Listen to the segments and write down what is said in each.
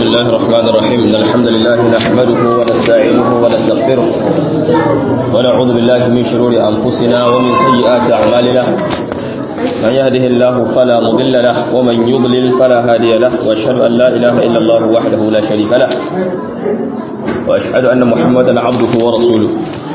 الله الرحمن الرحيم إن الحمد لله نحمده ونستعينه ونستغفره ونعوذ بالله من شرور أنفسنا ومن سيئات أعمالنا من يهده الله فلا مضل له ومن يضلل فلا هادي له وأشهد أن لا إله إلا الله وحده لا شريك له وأشهد أن محمدا عبده ورسوله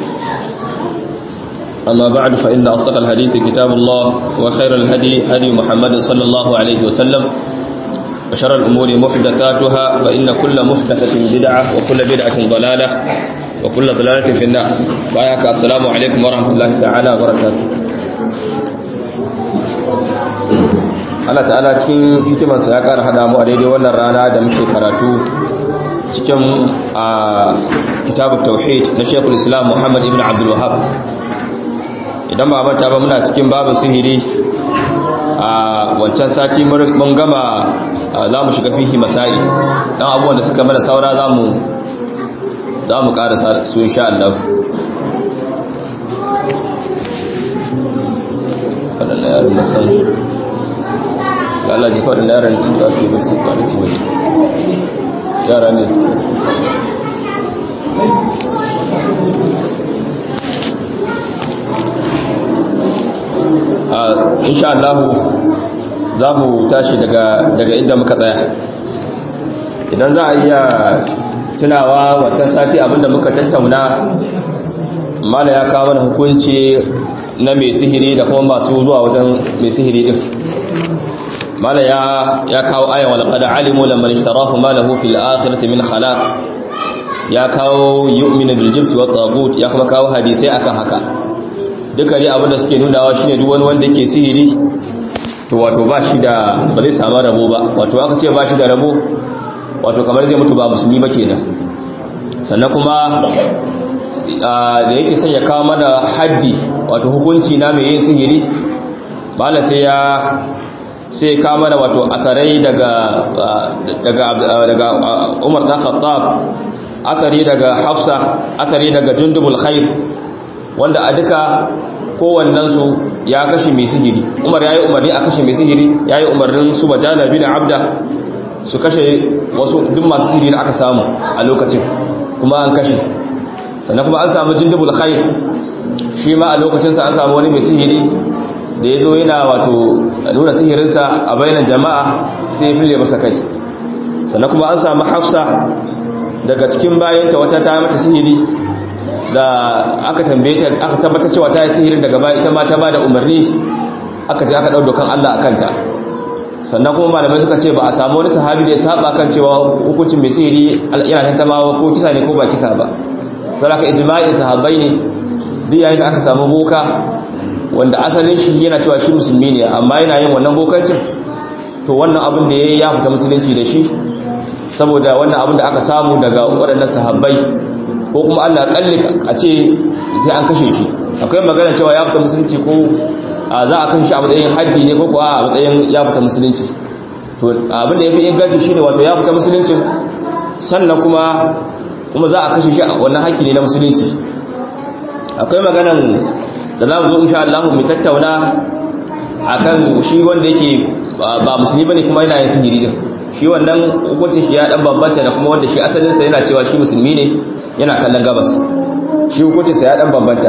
أما بعد فإن أصدق الحديث كتاب الله وخير الهدي هدي محمد صلى الله عليه وسلم وشر الأمور محدثاتها فإن كل محدثة بدعة وكل بدعة ضلالة وكل ضلالة في النار وآيك السلام عليكم ورحمة الله تعالى وبركاته Allah ta'ala cikin hikimarsa ya ƙara haɗa mu a daidai wannan rana da muke karatu cikin a kitabun tauhid na shekul islam muhammad ibn abdul wahab idan ba manta ba muna cikin babin sihiri a wancan sati mun gama za mu shiga fihi masai dan abubuwan da suka mana saura za mu za mu ƙara su insha Allah waɗanda yaran masan Allah ji kawai da yaran da su yi bai su kwanci waje yara ne da su insha Allah za mu tashi daga inda muka tsaya idan za a iya tunawa wata sati abinda muka tattauna mala ya kawo mana hukunci na mai sihiri da kuma masu zuwa wajen mai sihiri din mala ya kawo ayan walaqad alimu lamman ishtarahu ma lahu fil akhirati min khalaq ya kawo yu'minu bil jibti wat tagut ya kuma kawo hadisai akan haka duka ne abinda suke nunawa shine duk wani wanda yake sihiri to wato ba shi da ba zai samu rabo ba wato aka ce ba shi da rabo wato kamar zai mutu ba musulmi ba kenan sannan kuma da yake son ya kawo mana haddi wato hukunci na mai yin sihiri bala sai ya sai kawo mana wato akarai daga daga daga Umar dan Khattab akari daga Hafsa akari daga Jundubul Khair wanda a duka kowannensu ya kashe mai sihiri umar ya yi umarni a kashe mai sihiri ya yi umarnin su bajana bin abda su kashe wasu duk masu sihiri da aka samu a lokacin kuma an kashe sannan kuma an samu jindubul khair shi ma a lokacinsa an samu wani mai sihiri da ya zo yana wato nuna sihirinsa a bainan jama'a sai ya fille masa kai sannan kuma an samu hafsa daga cikin bayanta wata ta mata sihiri da aka tambaye ta aka tabbatar cewa ta yi sihirin daga baya ita ma ta bada umarni aka je aka dau dokan Allah akan ta sannan kuma malamai suka ce ba a samu wani sahabi da ya saba kan cewa hukuncin mai sihiri yana tantamawa ko kisa ne ko ba kisa ba don haka ijma'in sahabbai ne duk yayin da aka samu boka wanda asalin shi yana cewa shi musulmi ne amma yana yin wannan bokancin to wannan abin da ya ya fita musulunci da shi saboda wannan abin da aka samu daga waɗannan sahabbai ko kuma Allah kalli a ce sai an kashe shi akwai magana cewa ya fita musulunci ko za a kashe shi a matsayin haddi ne ko kuwa a matsayin ya fita musulunci to abin da ya fi inganci shine wato ya fita musuluncin sannan kuma kuma za a kashe shi a wannan haƙƙi ne na musulunci akwai maganan da za mu zo insha Allah mu tattauna akan shi wanda yake ba musulmi bane kuma yana yin sihiri din shi wannan hukunci shi ya dan bambanta da kuma wanda shi asalinsa yana cewa shi musulmi ne yana kallon gabas shi hukuncinsa ya dan bambanta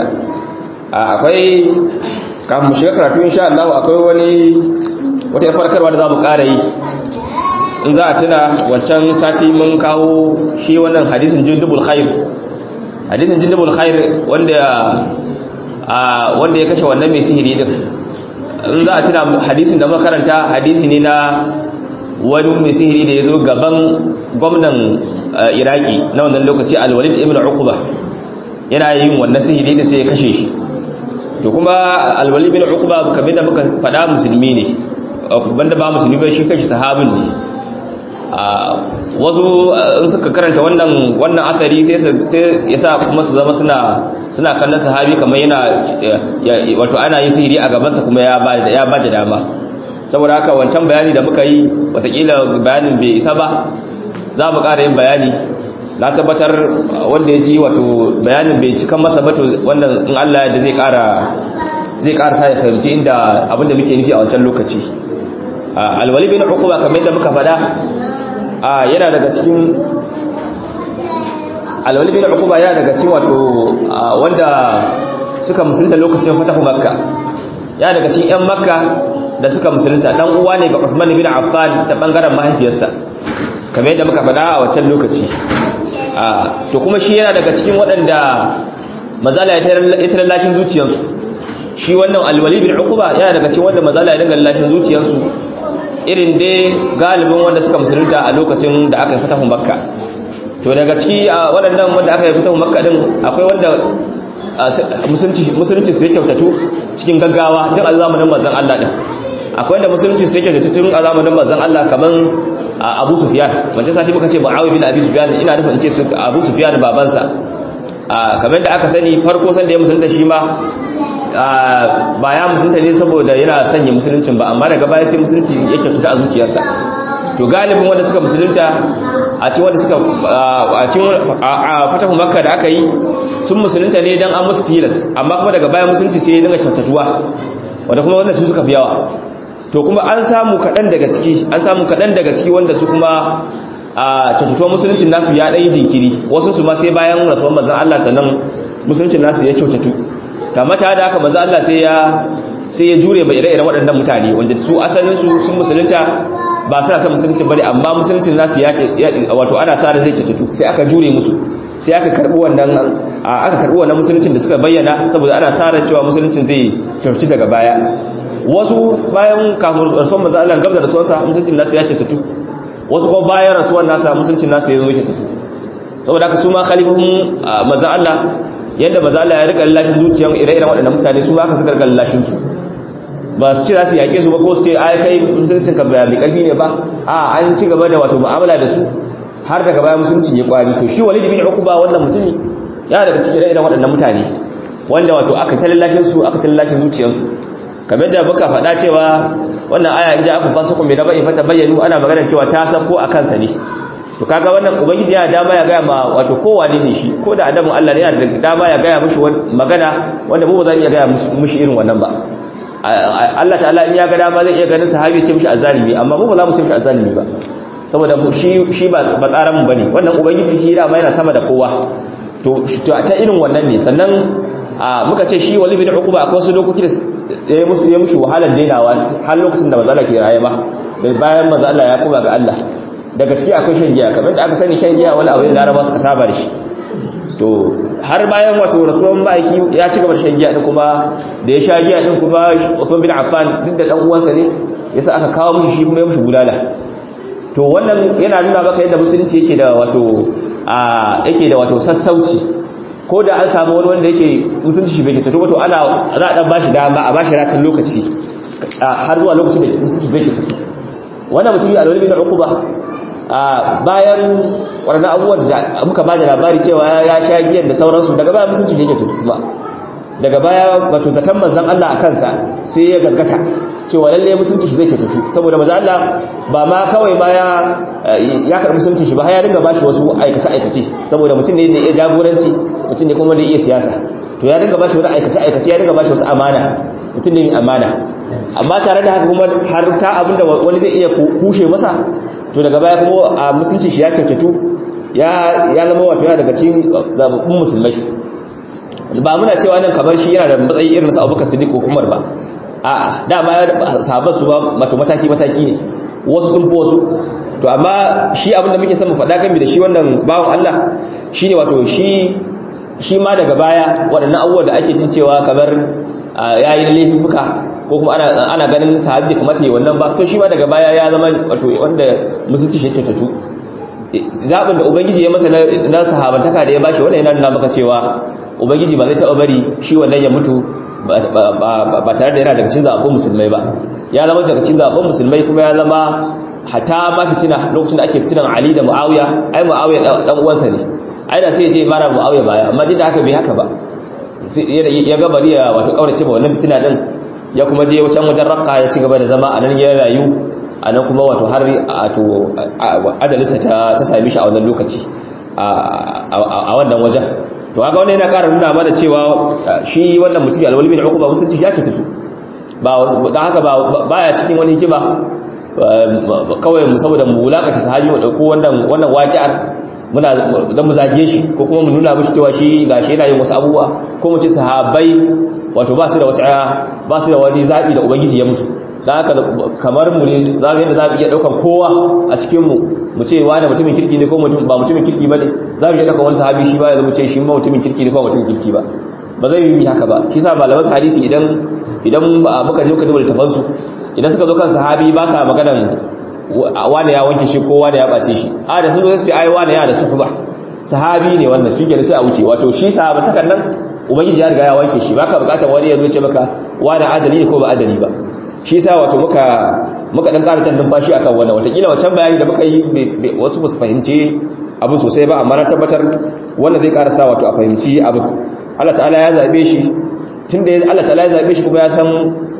akwai kafin mu shiga karatu insha Allah akwai wani wata farkarwa da za mu ƙara yi in za a tuna wancan sati mun kawo shi wannan hadisin jindubul khair hadisin jindubul khair wanda wanda ya kashe wannan mai sihiri din in za a tuna hadisin da muka karanta hadisi ne na wani mai sihiri da ya zo gaban gwamnan iraki na wannan lokaci alwalid ibn uqba yana yin wannan sihiri da sai ya kashe shi to kuma alwalid ibn uqba kamar da muka faɗa musulmi ne banda ba musulmi ba shi kashi sahabin ne wasu in suka karanta wannan wannan asari sai ya sa kuma su zama suna suna kallon sahabi kamar yana wato ana yin sihiri a gabansa kuma ya ba ya ba da dama saboda haka wancan bayani da muka yi watakila bayanin bai isa ba za mu ƙara yin bayani na tabbatar wanda ya ji wato bayanin bai cikan masa bato wannan in Allah da zai ƙara zai ƙara sa ya fahimci inda abinda muke nufi a wancan lokaci alwali bin uquba kamar yadda muka faɗa yana daga cikin alwali bin uquba yana daga cikin wato wanda suka musulunta lokacin fatahu makka yana daga cikin yan makka da suka musulunta dan uwa ne ga Uthman bin Affan ta bangaren mahaifiyarsa kamar yadda muka faɗa a wancan lokaci to kuma shi yana daga cikin waɗanda mazala ya tarar lashin zuciyarsu shi wannan alwali bin uquba yana daga cikin wanda mazala ya dinga lashin zuciyarsu irin dai galibin wanda suka musulunta a lokacin da aka yi fatahun makka to daga ciki waɗannan wanda aka yi fatahun makka din akwai wanda musulunci su ya kyautatu cikin gaggawa tun a zamanin manzon Allah din akwai wanda musulunci su ya kyautatu tun a zamanin manzon Allah kaman Abu Sufyan wanda sati muka ce Muawiya bin Abi Sufyan ina nufin ce Abu Sufyan babansa kamar da aka sani farko san da ya musulunta shi ma ba ya musulunta ne saboda yana sanya musuluncin ba amma daga baya sai musulunci ya kyautata a zuciyarsa to galibin wanda suka musulunta a cikin wanda suka a cikin fatahu makka da aka yi sun musulunta ne dan an musu tilas amma kuma daga baya musulunci sai ya dinga kyautatuwa wanda kuma wanda su suka fi yawa to kuma an samu kaɗan daga ciki an samu kaɗan daga ciki wanda su kuma a kyautatuwar musuluncin nasu ya ɗanyi jinkiri wasu su ma sai bayan rasuwar manzan Allah sannan musuluncin nasu ya kyautatu ga mata da aka manzan Allah sai ya sai ya jure mai ire-iren waɗannan mutane wanda su asalin su sun musulunta ba suna kan musuluncin bane amma musuluncin nasu ya wato ana sa da zai kyautatu sai aka jure musu sai aka karbi wannan aka karbi wannan musuluncin da suka bayyana saboda ana sa ran cewa musuluncin zai kyautatu daga baya wasu bayan kafin rasuwar manzan Allah gab da rasuwarsa musuluncin nasu ya kyautatu wasu kuma bayan rasuwar nasa musuncin nasa ya zo yake tutu saboda haka su ma khalifofin maza Allah yadda maza Allah ya rika lallashin zuciyar ire-iren waɗannan mutane su ma aka suka rika lallashin su ba su ce za su yaƙe su ba ko su ce ai kai musuncin ka ba mai ƙarfi ne ba a an ci gaba da wato mu'amala da su har daga baya musuncin ya kwari to shi walid bin uqba wannan mutumi ya daga cikin ire-iren waɗannan mutane wanda wato aka ta lallashin su aka ta lallashin zuciyarsu kamar da muka faɗa cewa wannan aya in ja aka fasa kuma da bai fata bayyanu ana magana cewa ta sako a kansa ne to kaga wannan ubangiji yana dama ya gaya ma wato kowa ne shi ko da adamu Allah ne yana da dama ya gaya mishi magana wanda mu ba za mu iya gaya mishi irin wannan ba Allah ta'ala in ya ga dama zai iya ganin sahabi ce mishi azalimi amma mu ba za mu ce mishi azalimi ba saboda shi shi ba ba tsaran mu bane wannan ubangiji shi dama yana sama da kowa to ta irin wannan ne sannan muka ce shi wali bin uquba akwai wasu dokoki da ya musu ya mushi wahalar dainawa har lokacin da mazala ke raye ba bayan mazala ya kuma ga Allah daga ciki akwai shan giya kamar da aka sani shan giya wani abu ne laraba suka saba da shi to har bayan wato rasuwan ma'aiki ya ci gaba da shan giya din kuma da ya sha giya din kuma Uthman bin Affan duk da dan uwansa ne yasa aka kawo mishi shi kuma ya mushi bulala to wannan yana nuna maka yadda musulunci yake da wato a yake da wato sassauci ko da an samu wani wanda yake musulunci shi bai ke tato to ana za a dan bashi dama a bashi ratin lokaci har zuwa lokacin da musulunci bai ke tato wannan mutum yi alwali bin uquba bayan waɗannan abubuwan da muka ba da labari cewa ya sha giyan da sauransu daga baya musulunci yake tato kuma daga baya wato zaton manzon Allah a kansa sai ya gaskata cewa lalle musulunci shi zai ke tato saboda manzon Allah ba ma kawai ma ya ya karbi musulunci shi ba ya dinga bashi wasu aikace aikace saboda mutum ne da ya jagoranci mutum ne kuma da iya siyasa to ya dinga bashi wani aikace aikace ya dinga bashi wasu amana mutum ne mai amana amma tare da haka kuma har ta abinda wani zai iya kushe masa to daga baya kuma a musulunci shi ya kyautatu ya ya zama wato yana daga cikin zababbun musulmai ba muna cewa nan kamar shi yana da matsayi irin su Abubakar Siddiq ko Umar ba a'a da ba sahabban su ba mataki mataki ne wasu sun fi wasu to amma shi abinda muke son mu faɗa game da shi wannan bawan Allah shine wato shi shi ma daga baya waɗannan abubuwa da ake jin cewa kamar yayi laifuka ko kuma ana ana ganin sahabi da kamata yi wannan ba to shi ma daga baya ya zama wato wanda musulunci shi tattatu zabin da ubangiji ya masa na sahabantaka da ya bashi wannan yana nuna maka cewa ubangiji ba zai taɓa bari shi wannan ya mutu ba tare da yana daga cikin zaɓen musulmai ba ya zama daga cikin zaɓen musulmai kuma ya zama hata ma fitina lokacin da ake fitinan Ali da Muawiya ai Muawiya dan uwansa ne ai da sai ya je mara Muawiya baya amma duk da haka bai haka ba ya ga bari ya wato kaurace ba wannan fitina din ya kuma je wajen wajen Raqqa ya ci gaba da zama anan ya rayu anan kuma wato har wato ajalinsa ta ta same shi a wannan lokaci a wannan wajen to haka wannan yana ƙara nuna mana cewa shi wannan mutum alwali bin uquba musulunci ya ke tafi ba dan haka ba baya cikin wani hikima kawai mu saboda mu wulakata sahabi mu dauko wannan wannan waqi'ar muna dan mu zage shi ko kuma mu nuna mishi cewa shi gashi yana yin wasu abubuwa ko mu ce sahabbai wato ba su da wata ba su da wani zabi da ubangiji ya musu dan haka kamar mu ne za mu yadda za mu iya daukan kowa a cikin mu mu ce wani mutumin kirki ne ko mutum ba mutumin kirki bane za mu iya daukan wani sahabi shi ba ya mu ce shi ma mutumin kirki ne ko mutumin kirki ba ba zai yi haka ba shi sa malaman hadisi idan idan muka je muka duba littafan su idan suka zo kan sahabi ba sa maganan wani ya wanke shi ko wani ya bace shi a da sun zo su ce ai wani ya da sufu ba sahabi ne wannan shi ke sai a wuce wato shi sahaba takan nan ubangiji ya riga ya wanke shi baka bukatar wani ya zo ce maka wani adali ne ko ba adali ba shi sa wato muka muka dan ƙara can numfashi akan wannan watakila wancan bayani da muka yi wasu ba su fahimci abu sosai ba amma na tabbatar wannan zai ƙara sa wato a fahimci abu Allah ta'ala ya zabe shi tunda Allah ta'ala ya zabe shi kuma ya san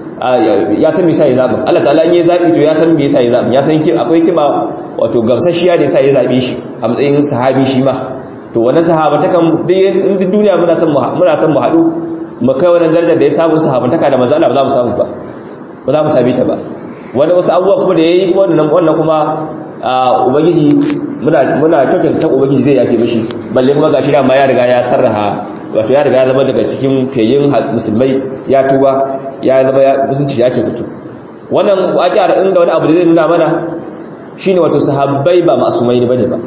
ya san me yasa ya zabe Allah ta'ala in ya zabi to ya san me yasa ya zabe ya san akwai kima wato gamsashiya da yasa ya zabe shi a matsayin sahabi shi ma to wannan sahaba ta kan duk duniya muna san muna san mu haɗu mu kai wannan darajar da ya samu sahabantaka da manzo Allah ba za mu samu ba ba za mu same ta ba wani wasu abubuwa kuma da yayi wannan wannan kuma ubangiji muna muna kyautata ta ubangiji zai yafe mishi balle kuma gashi da ma ya riga ya sarraha wato ya riga ya zama daga cikin feyin musulmai ya tuba ya zama ya musunci ya kyautatu wannan waƙiyar inda wani abu da zai nuna mana shine wato sahabbai ba masumai ne bane ba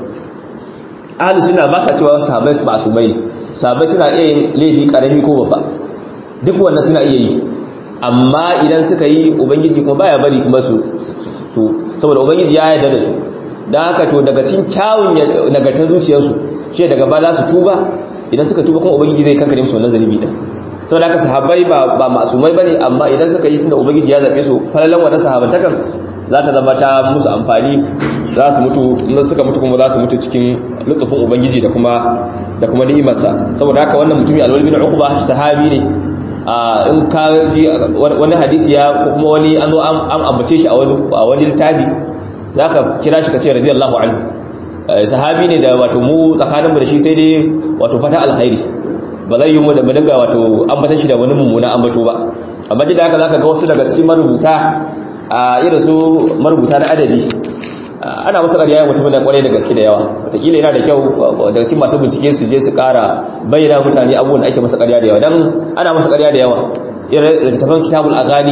ahli suna ba ka cewa sahabbai su masumai ne sahabbai suna iya yin laifi karami ko babba duk wannan suna iya yi amma idan suka yi ubangiji kuma baya bari kuma su su saboda ubangiji ya yarda da su dan haka to daga cikin kyawun nagartar zuciyarsu shi daga ba za su tuba idan suka tuba kuma ubangiji zai kankare musu wannan zalibi din saboda haka sahabbai ba ba masumai bane amma idan suka yi tunda ubangiji ya zabe su falalan wannan sahabantakan za ta zama ta musu amfani za su mutu in suka mutu kuma za su mutu cikin lutufin ubangiji da kuma da kuma ni'imarsa saboda haka wannan mutumi alwal bin uqba sahabi ne in ka wani hadisi ya ko kuma wani an zo an ambace shi a wani a wani littafi zaka kira shi ka ce radiyallahu anhu sahabi ne da wato mu tsakanin mu da shi sai dai wato fata alkhairi ba zai yi mu da mu dinga wato ambata shi da wani mummuna ambato ba amma da haka zaka ga wasu daga cikin marubuta a irin su marubuta na adabi ana masa ƙarya mutumin da kwarai da gaske da yawa wataƙila yana da kyau daga cikin masu bincike su je su ƙara bayyana mutane abubuwan da ake masa ƙarya da yawa don ana masa ƙarya da yawa irin littattafan kitabul azani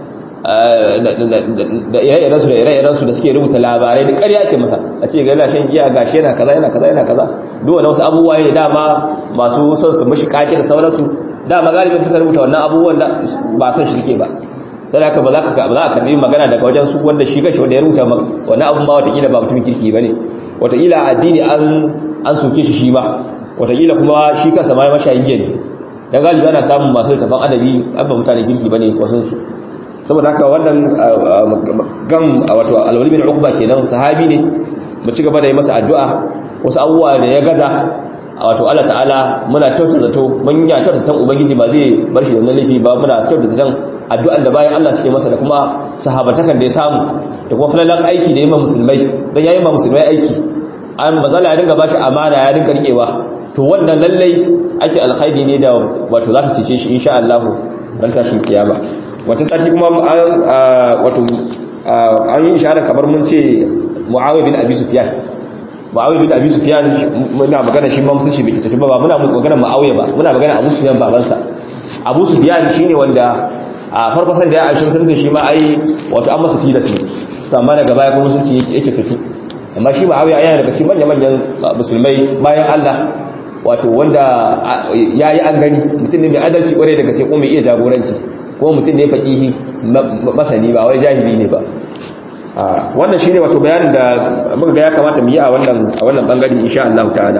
da ire-iren su da ire-iren su da suke rubuta labarai da ƙarya ake masa a ce ga yana shan giya gashi yana kaza yana kaza yana kaza duk wani wasu abubuwa ne dama masu son su mishi kake da sauransu dama galibin suka rubuta wannan abubuwan da ba san shi suke ba sai haka ba za ka ba za ka karbi magana daga wajen su wanda shi gashi wanda ya rubuta wani abun ba watakila ba mutumin kirki bane watakila addini an an soke shi shi ba watakila kuma shi kansa ma mashayin giya ne dan galibi ana samun masu tafan adabi an ba mutane kirki bane wasun su saboda haka wannan gam wato alwali bin uqba kenan sahabi ne mu ci gaba da yi masa addu'a wasu abubuwa da ya gaza wato Allah ta'ala muna kyautar zato mun ya kyautar san ubangiji ba zai bar shi da wannan laifi ba muna kyautar zaton addu'an da bayan Allah suke masa da kuma sahabatakan da ya samu da kuma falalan aiki da yamma musulmai dan yayin ma musulmai aiki an bazala ya dinga bashi amana ya dinga rikewa to wannan lallai ake alkhairi ne da wato za ta cece shi insha Allah ran tashin kiyama wata sati kuma wato an yi ishara kamar mun ce Muawiya bin Abi Sufyan Muawiya bin Abi Sufyan muna magana shi ma musulunci bai tafi ba muna magana Muawiya ba muna magana Abu Sufyan babansa Abu Sufyan shine wanda a farko san da ya aishin sun shi ma ai wato an masa tilasi to amma daga baya kuma musulunci yake fito amma shi Muawiya yana daga cikin manyan manyan musulmai bayan Allah wato wanda yayi an gani mutum ne mai adalci kware daga sai kuma mai iya jagoranci kuma mutum ne faqihi masani ba wai jahili ne ba wannan shine wato bayanin da muka ga ya kamata mu yi a wannan a wannan bangare insha Allah ta'ala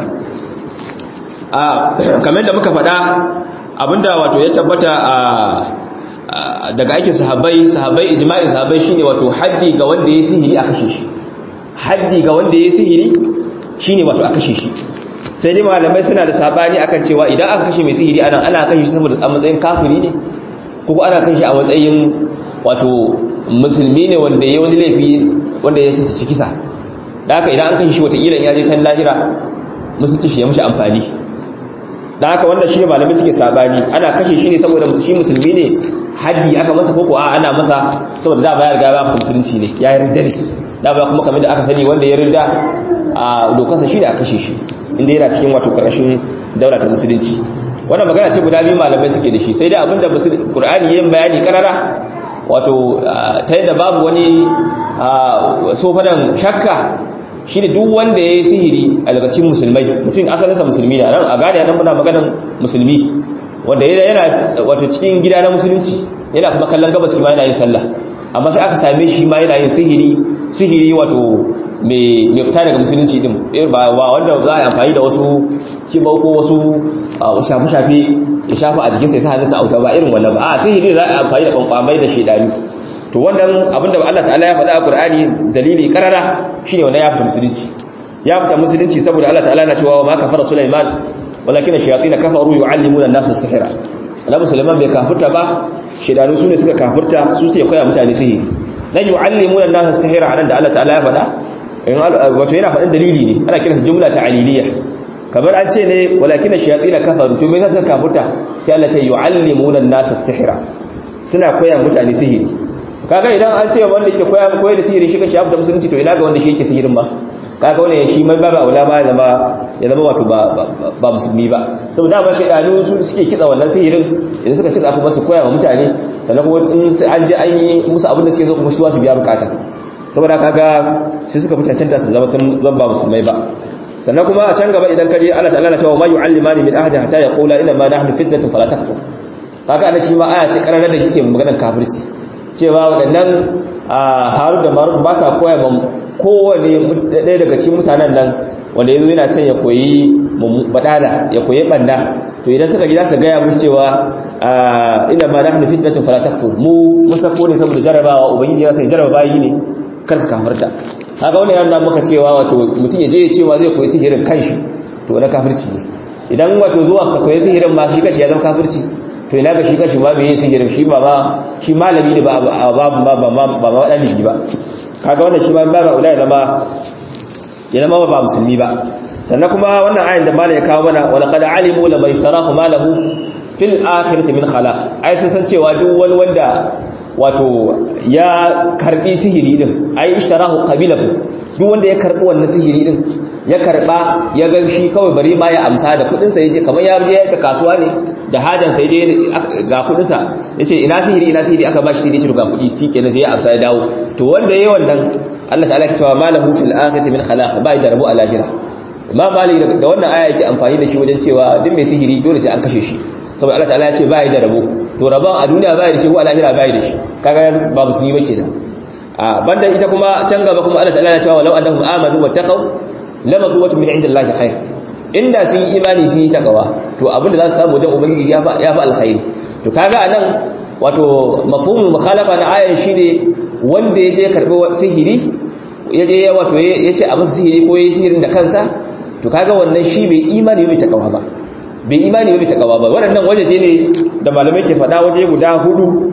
a kamar da muka faɗa abinda wato ya tabbata a daga aikin sahabbai sahabbai ijma'in sahabbai shine wato haddi ga wanda ya sihiri a kashe shi haddi ga wanda ya sihiri shine wato a kashe shi sai dai malamai suna da sabani akan cewa idan aka kashe mai sihiri ana ana kashe shi saboda a matsayin kafiri ne ko ana kashe shi a matsayin wato musulmi ne wanda ya wani laifi wanda ya ci kisa da haka idan an kashe shi wata ilan ya je san lahira musulci shi ya mushi amfani da haka wanda shi ne malamai suke sabani ana kashe shi ne saboda shi musulmi ne haddi aka masa koko a ana masa saboda da ba ya riga ba musulunci ne ya yarda ne da ba kuma kamar da aka sani wanda ya rinda a dokarsa shi da aka kashe shi inda yana cikin wato karkashin daula ta musulunci wannan magana ce guda biyu malamai suke da shi sai dai abinda qur'ani yayin bayani karara wato ta yadda babu wani sofadan shakka shi ne duk wanda ya yi sihiri a daga cikin musulmai mutum asalinsa musulmi ne a gane nan muna maganan musulmi wanda yana wato cikin gida na musulunci yana kuma kallon gabas ma yana yin sallah amma sai aka same shi ma yana yin sihiri sihiri wato mai fita daga musulunci din ba wanda za a yi amfani da wasu kibau ko wasu shafe-shafe ya shafa a jikinsa ya sa hannunsa auta ba irin wannan ba a sihiri za a yi amfani da kwankwamai da shaidani to wannan abinda Allah ta'ala ya faɗa a Qur'ani dalili karara shine wannan ya fita musulunci ya fita musulunci saboda Allah ta'ala na cewa ma kafara Sulaiman walakin ash-shayatin kafaru yu'allimuna an-nasa as-sihra Annabi Sulaiman bai kafirta ba shaidanu sune suka kafirta su sai koya mutane sihiri dan yu'allimuna an-nasa as-sihra anan da Allah ta'ala ya faɗa in wato yana faɗin dalili ne ana kiransa jumla ta'aliliya kamar an ce ne walakin ash-shayatin kafaru to me yasa suka kafirta sai Allah ya ce yu'allimuna an-nasa as-sihra suna koya mutane sihiri kaga idan an ce wanda ke koya koyar da sihiri shi kace abu da musulunci to ina ga wanda shi yake sihirin ba kaga wannan shi mai baba aula ma ya zama ya zama wato ba ba musulmi ba saboda ba shi danu su suke kitsa wannan sihirin idan suka kitsa kuma su koya wa mutane sannan kuma in sai an je an yi musu abin da suke so kuma su su biya bukata saboda kaga sai suka fi cancanta su zama sun zan ba musulmai ba sannan kuma a can gaba idan ka je Allah ta'ala na cewa ma yu'allimani min ahadin hatta yaqula inna ma nahnu fitnatun fala takfur kaga ana shi ma aya ce karara da yake maganar kafirci cewa waɗannan haru da maru ba sa koya ma kowane ɗaya daga cikin mutanen nan wanda ya zo yana son ya koyi baɗala ya koyi ɓanda to idan suka ji za su gaya musu cewa ina ma nahnu fitnatun fala takfur mu musako ne saboda jarabawa ubangiji ya sai jaraba bayi ne kar ka kafarta haka wannan yana maka cewa wato mutum ya je ya cewa zai koyi sihirin kanshi to na kafirci ne idan wato zuwa ka koyi sihirin ma shi kashi ya zama kafirci to ina ga shi kashi ma bai yi sihirin shi ba ma shi malami ne ba ba ba ba ba ba ɗalibi ba kaga wannan shi ma ba ba ya zama ya zama ba musulmi ba sannan kuma wannan ayin da malai ya kawo mana wala qad alimu la maistarahu malahu fil akhirati min khalaq ai sun san cewa duk wani wanda wato ya karbi sihiri din ai ishtarahu qabila duk wanda ya karbi wannan sihiri din ya karba ya ga shi kawai bari ma ya amsa da kudin sa yaje kamar ya je ta kasuwa ne da hajan sa yaje ga kudin sa yace ina sihiri ina sihiri aka bashi sihiri ga kudi shikenan sai ya amsa ya dawo to wanda yayi wannan Allah ta'ala ya cewa malahu fil akhirati min khalaq bai da rabu alajira imam malik da wannan aya yake amfani da shi wajen cewa duk mai sihiri dole sai an kashe shi saboda Allah ta'ala ya ce bai da rabo to rabon a duniya bai da shi ko a lahira bai da shi kaga ba musulmi bace da a banda ita kuma can gaba kuma Allah ta'ala ya ce walau annahum amanu wattaqu lama zuwatu min indillahi khair inda sun yi imani sun yi takawa to abinda za su samu wajen ubangiji ya fa ya fa alkhairi to kaga anan wato mafhumul mukhalafa na ayan shine wanda yaje karbi sihiri yaje wato yace a masa sihiri ko yayi sihirin da kansa to kaga wannan shi bai imani bai takawa ba bai imani bai takawa ba waɗannan wajeje ne da malamai ke faɗa waje guda hudu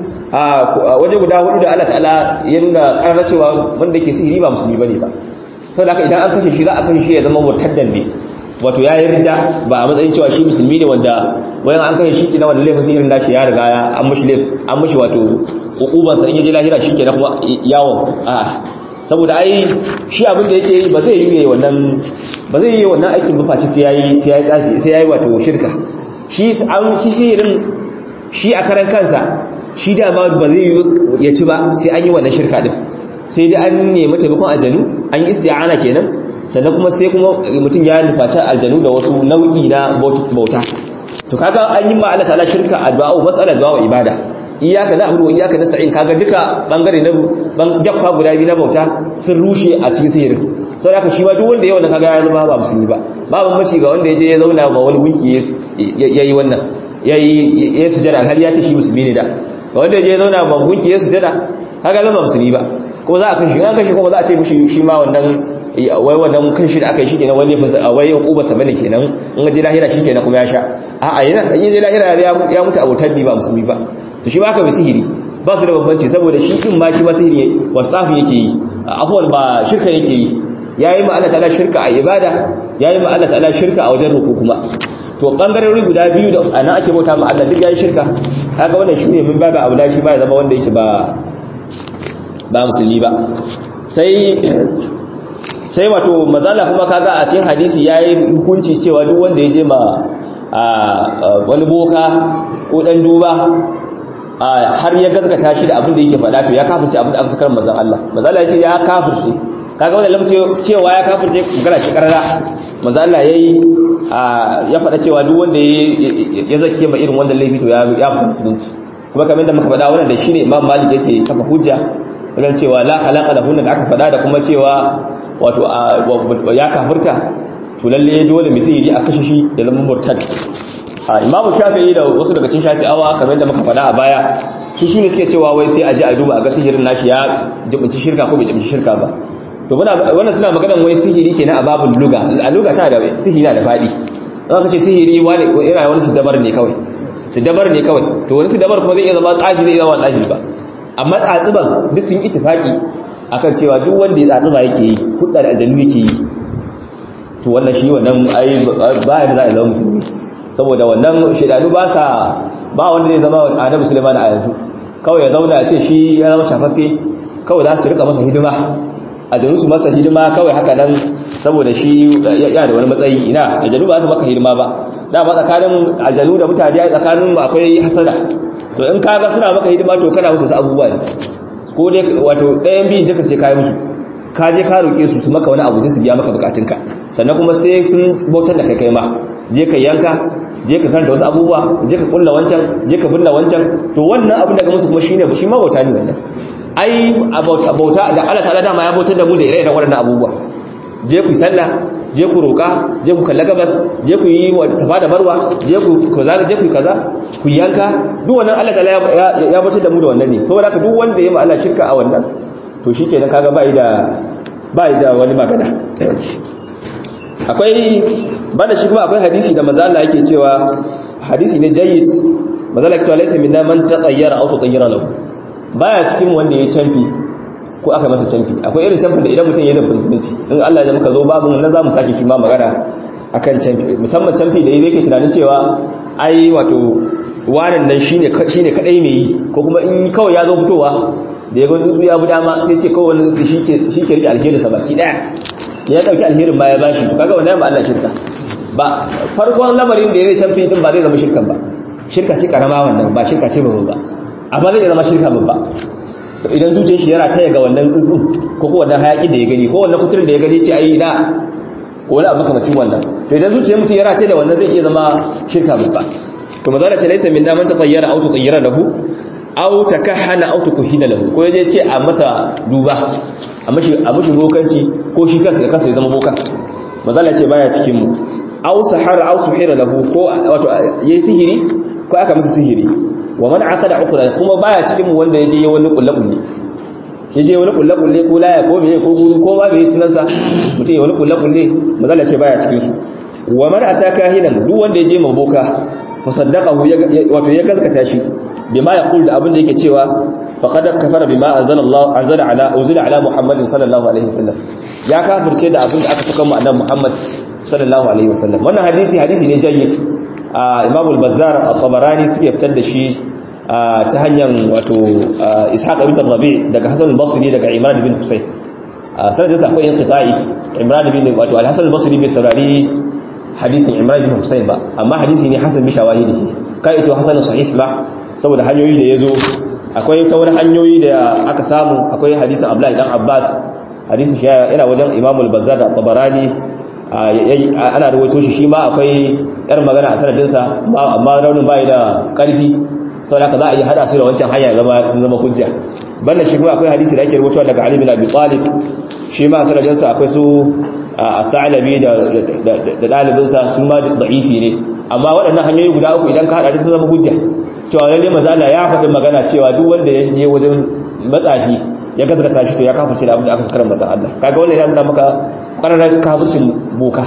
a waje guda hudu da Allah ta'ala ya nuna ƙarar cewa wanda ke sihiri ba musulmi bane ba saboda haka idan an kashe shi za a kashe shi ya zama mutaddan ne wato ya yarda ba a matsayin cewa shi musulmi ne wanda wayan an kashe shi kina wanda laifin sihirin nashi ya riga ya an mushi an mushi wato hukuban sa in yaje lahira shi kenan kuma yawon a saboda ai shi abin da yake yi ba zai yi wannan ba zai yi wannan aikin ba face sai yayi sai yayi tsafi sai yayi wato shirka shi an shi sihirin shi a karan kansa shi da ma ba zai yi ya ci ba sai an yi wannan shirka din sai dai an nemi taimakon aljanu an yi isti'ana kenan sannan kuma sai kuma mutum ya nufaci aljanu da wasu nau'i na bauta to kaga an yi ma Allah ta'ala shirka addu'a mas'ala du'a ibada iyyaka na'budu wa iyyaka nasta'in kaga duka bangare na jakka guda biyu na bauta sun rushe a cikin sihirin sau da shi ma duk wanda ya wanda kaga ya zama ba musulmi ba ba bambanci ga wanda ya je ya zauna ba wani gunki ya yi wannan ya yi sujada alhali ya ce shi musulmi ne da ga wanda ya je ya zauna ba gunki ya sujada kaga zama musulmi ba ko za a kashi an kashi kuma za a ce mishi shi ma wannan wai wannan kan shi da aka yi shi kenan wani fasa wai uba sa bane kenan in ga je lahira shi kenan kuma ya sha a'a yana in je lahira ya mutu abotar ba musulmi ba to shi ba ka bi sihiri ba su da bambanci saboda shi din ma shi ma sihiri wa tsafi yake yi afwan ba shirka yake yi yayi ma Allah ta'ala shirka a ibada yayi ma Allah ta'ala shirka a wajen ruku kuma to bangarori guda biyu da ana ake bauta ma Allah duk yayi shirka haka wannan shi ne min babu aula shi ba ya zama wanda yake ba ba musulmi ba sai sai wato mazala kuma kaga a cikin hadisi yayi hukunci cewa duk wanda ya je ma wani boka ko dan duba har ya gaskata shi da abin da yake faɗa to ya kafirce abin da aka sakar manzon Allah manzon Allah ya kafirce kaga wannan lamce cewa ya kafirce magana shi karara manzon Allah yayi ya faɗa cewa duk wanda ya zake ma irin wannan laifi to ya ya fita musulunci kuma kamar da muka faɗa wannan da shine Imam Malik yake kafa hujja wajen cewa la khalaqa lahu da aka faɗa da kuma cewa wato ya kafirta to lalle dole mai sihiri a kashe shi ya zama murtad imamu shafi'i da wasu daga cikin shafi'awa kamar da muka faɗa a baya su shine suke cewa wai sai a ji a duba a ga sihirin nashi ya jibinci shirka ko bai jibinci shirka ba to wannan suna maganan wai sihiri kenan a babul luga a luga ta da sihiri na da faɗi za ka ce sihiri wani yana wani su dabar ne kawai su dabar ne kawai to wani su dabar kuma zai iya zama tsafi zai iya zama tsafi ba amma tsatsiban duk sun ittifaki akan cewa duk wanda ya tsatsiba yake yi hudda da aljanu yake yi to wannan shi wannan ai ba ya da za a zama musulmi saboda wannan shidanu ba sa ba wanda zai zama annabi Sulaiman a yanzu kawai ya zauna ya ce shi ya zama shafaffe kawai za su rika masa hidima aljanu su masa hidima kawai haka nan saboda shi ya da wani matsayi ina aljanu ba su maka hidima ba da ba tsakanin aljanu da mutane a tsakanin akwai hasada to in ka ga suna maka hidima to kana musu abubuwa ne ko dai wato ɗayan biyun duka sai kai musu ka je ka roƙe su su maka wani abu sai su biya maka bukatunka sannan kuma sai sun bautar da kai kai ma je ka yanka je ka karanta wasu abubuwa je ka kulla wancan je ka binne wancan to wannan abin da ga musu kuma shine shi ma bauta ne wannan ai bauta da Allah ta'ala dama ya bautar da mu da ire-iren waɗannan abubuwa je ku sallah je ku roƙa je ku kalla gabas je ku yi safa da marwa je ku kaza je ku kaza ku yanka duk wannan Allah ta'ala ya bautar da mu da wannan ne saboda haka duk wanda ya ma Allah shirka a wannan to shikenan kaga bai da bai da wani magana akwai banda shi kuma akwai hadisi da manzo Allah yake cewa hadisi ne jayyid manzo Allah yake cewa laysa minna man tatayyara aw tatayyara lahu baya cikin wanda ya canfi ko aka masa canfi akwai irin canfin da idan mutum ya da musulunci in Allah ya muka zo babu nan zamu sake shi ma magana akan canfi musamman canfi da yake tunanin cewa ai wato wannan nan shine shine kadai mai yi ko kuma in kawai ya zo fitowa da ya ga tsuntsu ya bi dama sai ce kawai wani shi ke shi ke rike alheri sa baki daya ya dauki alherin ma ya bashi to kaga wannan ba Allah shirka ba farkon lamarin da ya zai canfi din ba zai zama shirkan ba shirka ce karama wannan ba shirka ce babba ba amma zai zama shirka babba idan zuciyar shi yana taya ga wannan tsuntsun ko ko wannan hayaki da ya gani ko wannan kuturin da ya gani ce ai da wani abu kamacin wannan to idan zuciyar mutum yana taya da wannan zai iya zama shirka babba to mazala ce laisa min daman tatayyara aw tatayyara lahu aw takahhana aw tukuhina lahu ko yaje ce a masa duba a mashi a mashi bokanci ko shi kansa da kansa ya zama bokan mazala ce baya cikin mu aw sahara aw suhira lahu ko wato yayi sihiri ko aka masa sihiri wa man aqada uqra kuma baya cikin mu wanda yaje wani kullakulle yaje wani kullakulle ko laya ko meye ko guru ko ba bai sunansa mutum ya wani kullakulle mazala ce baya cikin su wa man ataka hinan duk wanda yaje maboka fa saddaqahu wato ya gaskata shi bima yaqul da abin da yake cewa faqad kafara bima anzala Allah anzala ala uzila ala Muhammadin sallallahu alaihi wasallam ya kafirce da abin da aka saka mu annabi Muhammad sallallahu alaihi wasallam wannan hadisi hadisi ne jayyid Imam al-Bazzar at-Tabarani suke fitar da shi ta hanyar wato Ishaq ibn Rabi daga Hasan al-Basri daga Imran ibn Husayn sanadin sa akwai inqita'i Imran ibn wato al-Hasan al-Basri bai saurari hadisin Imran ibn Husayn ba amma hadisi ne hasan bi shawahidihi kai ito hasan sahih ba saboda hanyoyi da yazo akwai ta wani hanyoyi da aka samu akwai hadisin Abdullah dan Abbas hadisin shi yana wajen Imam al-Bazzar da Tabarani ana rawaito shi shi ma akwai yar magana a sanadinsa amma raunin bai da karfi saboda haka za a yi hada su da wancan hanya zama sun zama hujja banda shi kuma akwai hadisi da ake rubutuwa daga Ali bin Abi Talib shi ma sanadinsa akwai su at-Ta'labi da da dalibinsa su ma da'ifi ne amma waɗannan hanyoyi guda uku idan ka hada sun zama hujja cewa lalle manzo Allah ya faɗi magana cewa duk wanda ya je wajen matsafi ya gaskata shi to ya kafirce da abin da aka sakar masa Allah kaga wannan yana nuna maka ƙararrar kafircin boka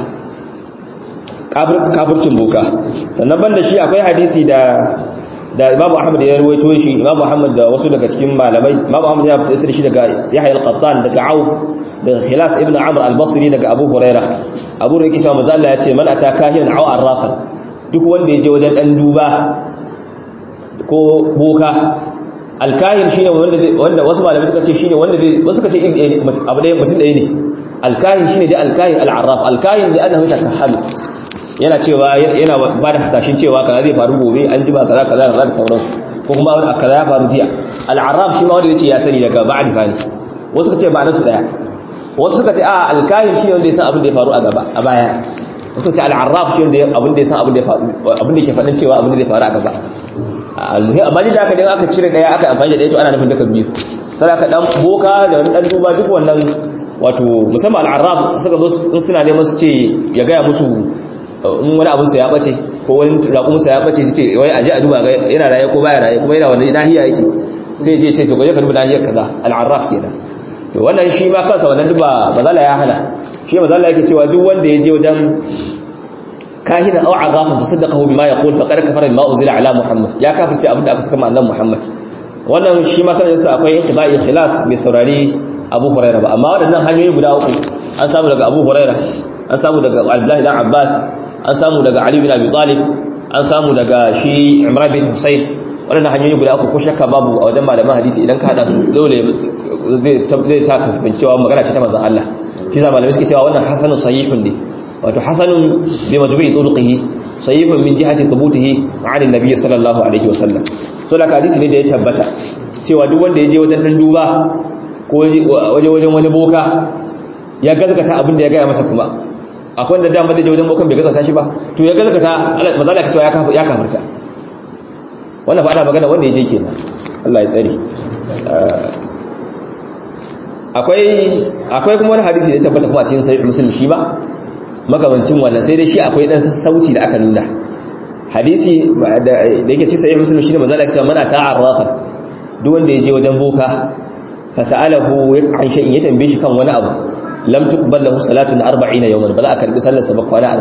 kafircin boka sannan banda shi akwai hadisi da da Imam Ahmad ya rawaito shi Imam Ahmad da wasu daga cikin malamai Imam Ahmad ya fitar shi daga Yahya al-Qattan daga Auf daga Khilas ibn Amr al-Basri daga Abu Hurairah Abu Hurairah cewa manzo Allah ya ce man ataka kahin aw arrafan duk wanda ya je wajen dan duba ko boka alkahin shine wanda wanda wasu malamai suka ce shine wanda wasu suka ce abu da mutum ɗaya ne alkahin shine dai alkahin al'arraf alkahin da annahu takahhalu yana cewa yana ba da hasashen cewa kaza zai faru gobe an jima kaza kaza kaza da sauransu ko kuma wani kaza ya faru jiya al'arraf shi ma wanda yace ya sani daga ba'd fani wasu suka ce ba nasu daya wasu suka ce a alkahin shi wanda ya san abin da ya faru a gaba a baya wasu ce al'arraf shi wanda abin da ya san abin da ya faru abin da ke faɗin cewa abin da zai faru a gaba almuhim amma da aka dan aka cire daya aka amfani da daya to ana nufin duka biyu sai aka dan boka da wani dan duba duk wannan wato musamman al'arraf suka zo suna neman su ce ya gaya musu in wani abin sa ya bace ko wani raƙumin sa ya bace su ce wai aje a duba yana raye ko baya raye kuma yana wani nahiya yake sai je ce to gaje ka duba nahiyar kaza al'arraf kenan to wannan shi ma kansa wannan duba bazala ya hana shi bazala yake cewa duk wanda ya je wajen kahina aw azafan tasaddaqahu bima yaqul faqad kafara bima unzila ala muhammad ya kafirce abinda aka saka ma annabi muhammad wannan shi ma sanin sa akwai intibai khilas bai saurari abu hurairah ba amma wadannan hanyoyi guda uku an samu daga abu hurairah an samu daga abdullahi dan abbas an samu daga ali bin abi talib an samu daga shi imran bin husayn wadannan hanyoyi guda uku ko shakka babu a wajen malaman hadisi idan ka hada su dole zai zai sa ka cewa magana ce ta manzon Allah shi sa malamai suke cewa wannan hasanun sahihun ne wato hasanun bi majmu'i turuqihi sahihun min jihati thubutihi an annabi sallallahu alaihi wasallam so da hadisi ne da ya tabbata cewa duk wanda ya je wajen dan duba ko waje wajen wani boka ya gazgata abin da ya gaya masa kuma akwai wanda dama zai je wajen bokan bai gazgata shi ba to ya gazgata maza da cewa ya kafirta wannan ba ana magana wanda ya je kenan Allah ya tsare akwai akwai kuma wani hadisi da ya tabbata kuma a cikin sahih muslim shi ba makamancin wannan sai dai shi akwai dan sassauci da aka nuna hadisi da yake ci sahih muslim shine manzo Allah ya ce mana ta'arrafa duk wanda yaje wajen boka fa sa'alahu an shay'in ya tambaye shi kan wani abu lam tuqbal lahu salatun 40 yawman ba za a karbi sallar sa ba kwana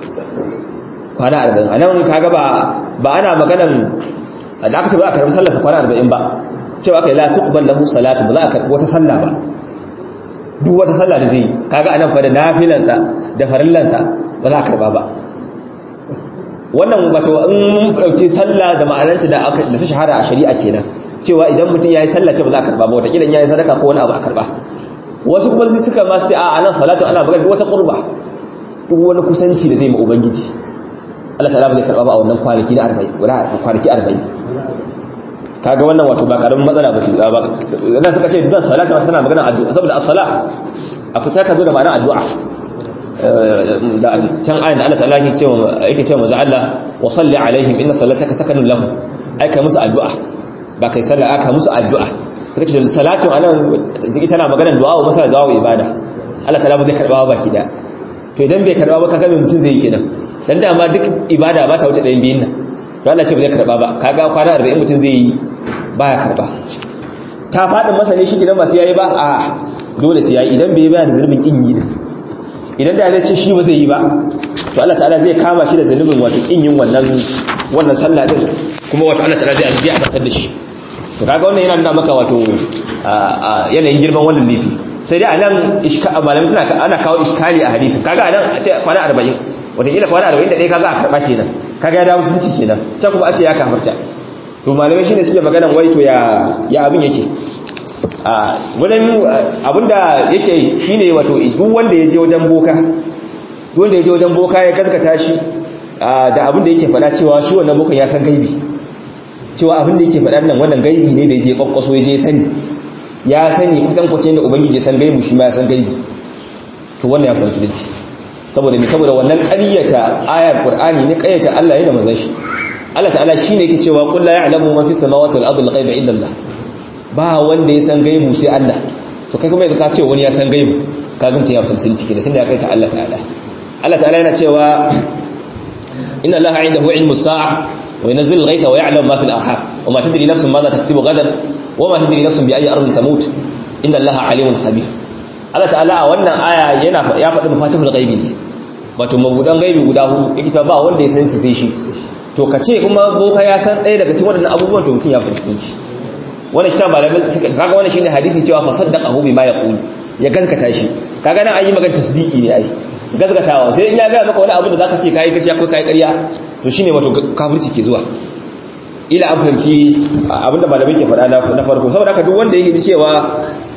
40 kwana 40 anan kaga ba ba ana maganan da aka ce ba a karbi sallar sa kwana 40 ba cewa kai la tuqbal lahu salatu ba za a karbi wata sallah ba duk wata sallah da zai kaga anan fa da nafilansa da farillansa ba za a karba ba wannan wato in mun dauki sallah da ma'ananta da aka da ta shahara a shari'a kenan cewa idan mutum yayi sallah ce ba za a karba ba wata kidan yayi sadaka ko wani abu a karba wasu kuma sai suka ma su ce a anan salatu ana magana wata qurba duk wani kusanci da zai ma ubangiji Allah ta'ala ba zai karba ba a wannan kwanaki na 40 guda kwanaki 40 kaga wannan wato ba karamin matsala ba ce ba idan suka ce dan salata tana magana addu'a saboda as-sala a fita ka zo da ma'ana addu'a da can ayin da Allah ta'ala yake cewa yake cewa manzo Allah wa salli alaihim inna salataka sakanun lahum ai kai musu addu'a ba kai sallah aka musu addu'a suka ce salatu anan ita na magana du'a wa masala du'a ibada Allah ta'ala ba zai karba ba baki da to idan bai karba ba kaga me mutum zai yi kenan dan da ma duk ibada ba ta wuce ɗayan biyun nan to Allah ce ba zai karba ba kaga kwana 40 mutum zai yi baya karba ta faɗin masa ne shi gidan masu yayi ba a dole su yayi idan bai bayar da zulmin kin yi idan da zai ce shi ba zai yi ba to Allah ta'ala zai kama shi da zulmin wato kin yin wannan wannan sallah din kuma wato Allah ta'ala zai ajiye a tsakar da shi to kaga wannan yana nuna maka wato yanayin girman wannan lifi sai dai anan iska malamai suna ana kawo iskali a hadisin kaga anan a ce kwana 40 wataƙila kwana 40 da ɗaya kaga a karɓa kenan kaga ya dawo sunci kenan can kuma a ce ya kafarta to malamai shine suke maganan waito ya ya abin yake a wajen abinda yake shine wato duk wanda yaje wajen boka duk wanda yaje wajen boka ya gaskata shi da abinda yake faɗa cewa shi wannan bokan ya san gaibi cewa abinda yake faɗa nan wannan gaibi ne da yaje kwakkwaso yaje sani ya sani kusan kwace da ubangiji ya san gaibi shi ma ya san gaibi to wannan ya fara musulunci saboda ne saboda wannan ƙaryata ayar qur'ani ne ƙaryata Allah ne da manzon shi Allah ta'ala shi ne ke cewa ƙulla ya alamu mafi samawata al'adun laƙai da illallah ba wanda ya san gaibu sai Allah to kai kuma yanzu ka ce wani ya san gaibu ka gamta ya fi sun ciki da tun da ya kai ta Allah ta'ala Allah ta'ala yana cewa inna Allah inda huwa ilmu sa'a wa yanzil al-ghaytha wa ya'lamu ma fil arham wa ma tadri nafsun ma za taksibu gadan wa ma tadri nafsun bi ayyi ardin tamut inna Allah alimun khabir Allah ta'ala a wannan aya yana ya faɗi mafatihul ghaibi ne wato mabudan gaibi guda hudu ita ba wanda ya san su sai shi to ka ce kuma boka ya san ɗaya daga cikin waɗannan abubuwan to mutum ya fuskanci wannan shi ta malamai suka kaga wannan shine hadisin cewa fa saddaqahu bima yaqulu ya gaskata shi kaga nan an yi magana tasdiki ne ai gaskatawa sai in ya ga maka wani abu da zaka ce kai gaskiya ko kai ƙarya to shine wato kafirci ke zuwa ila an fahimci abinda malamai ke faɗa na farko saboda haka duk wanda yake ji cewa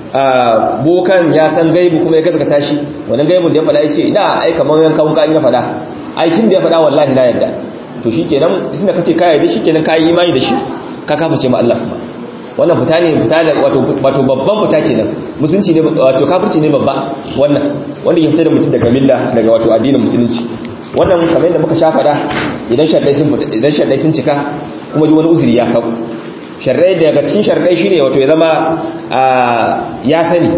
bokan ya san gaibu kuma ya gaskata shi wannan gaibun da ya faɗa ya ce ina ai kamar yanka wuka an ya faɗa aikin da ya faɗa wallahi na yadda to shikenan tunda kace ka yarda shikenan ka yi imani da shi ka kafa ce ma Allah kuma wannan fita ne fita da wato wato babban fita kenan musulunci ne wato kafirci ne babba wannan wanda ya fita da mutum daga milla daga wato addinin musulunci wannan kamar yadda muka sha faɗa idan sharadai sun fita idan sharadai sun cika kuma ji wani uzuri ya kawo sharadai daga cikin sharadai shine wato ya zama ya sani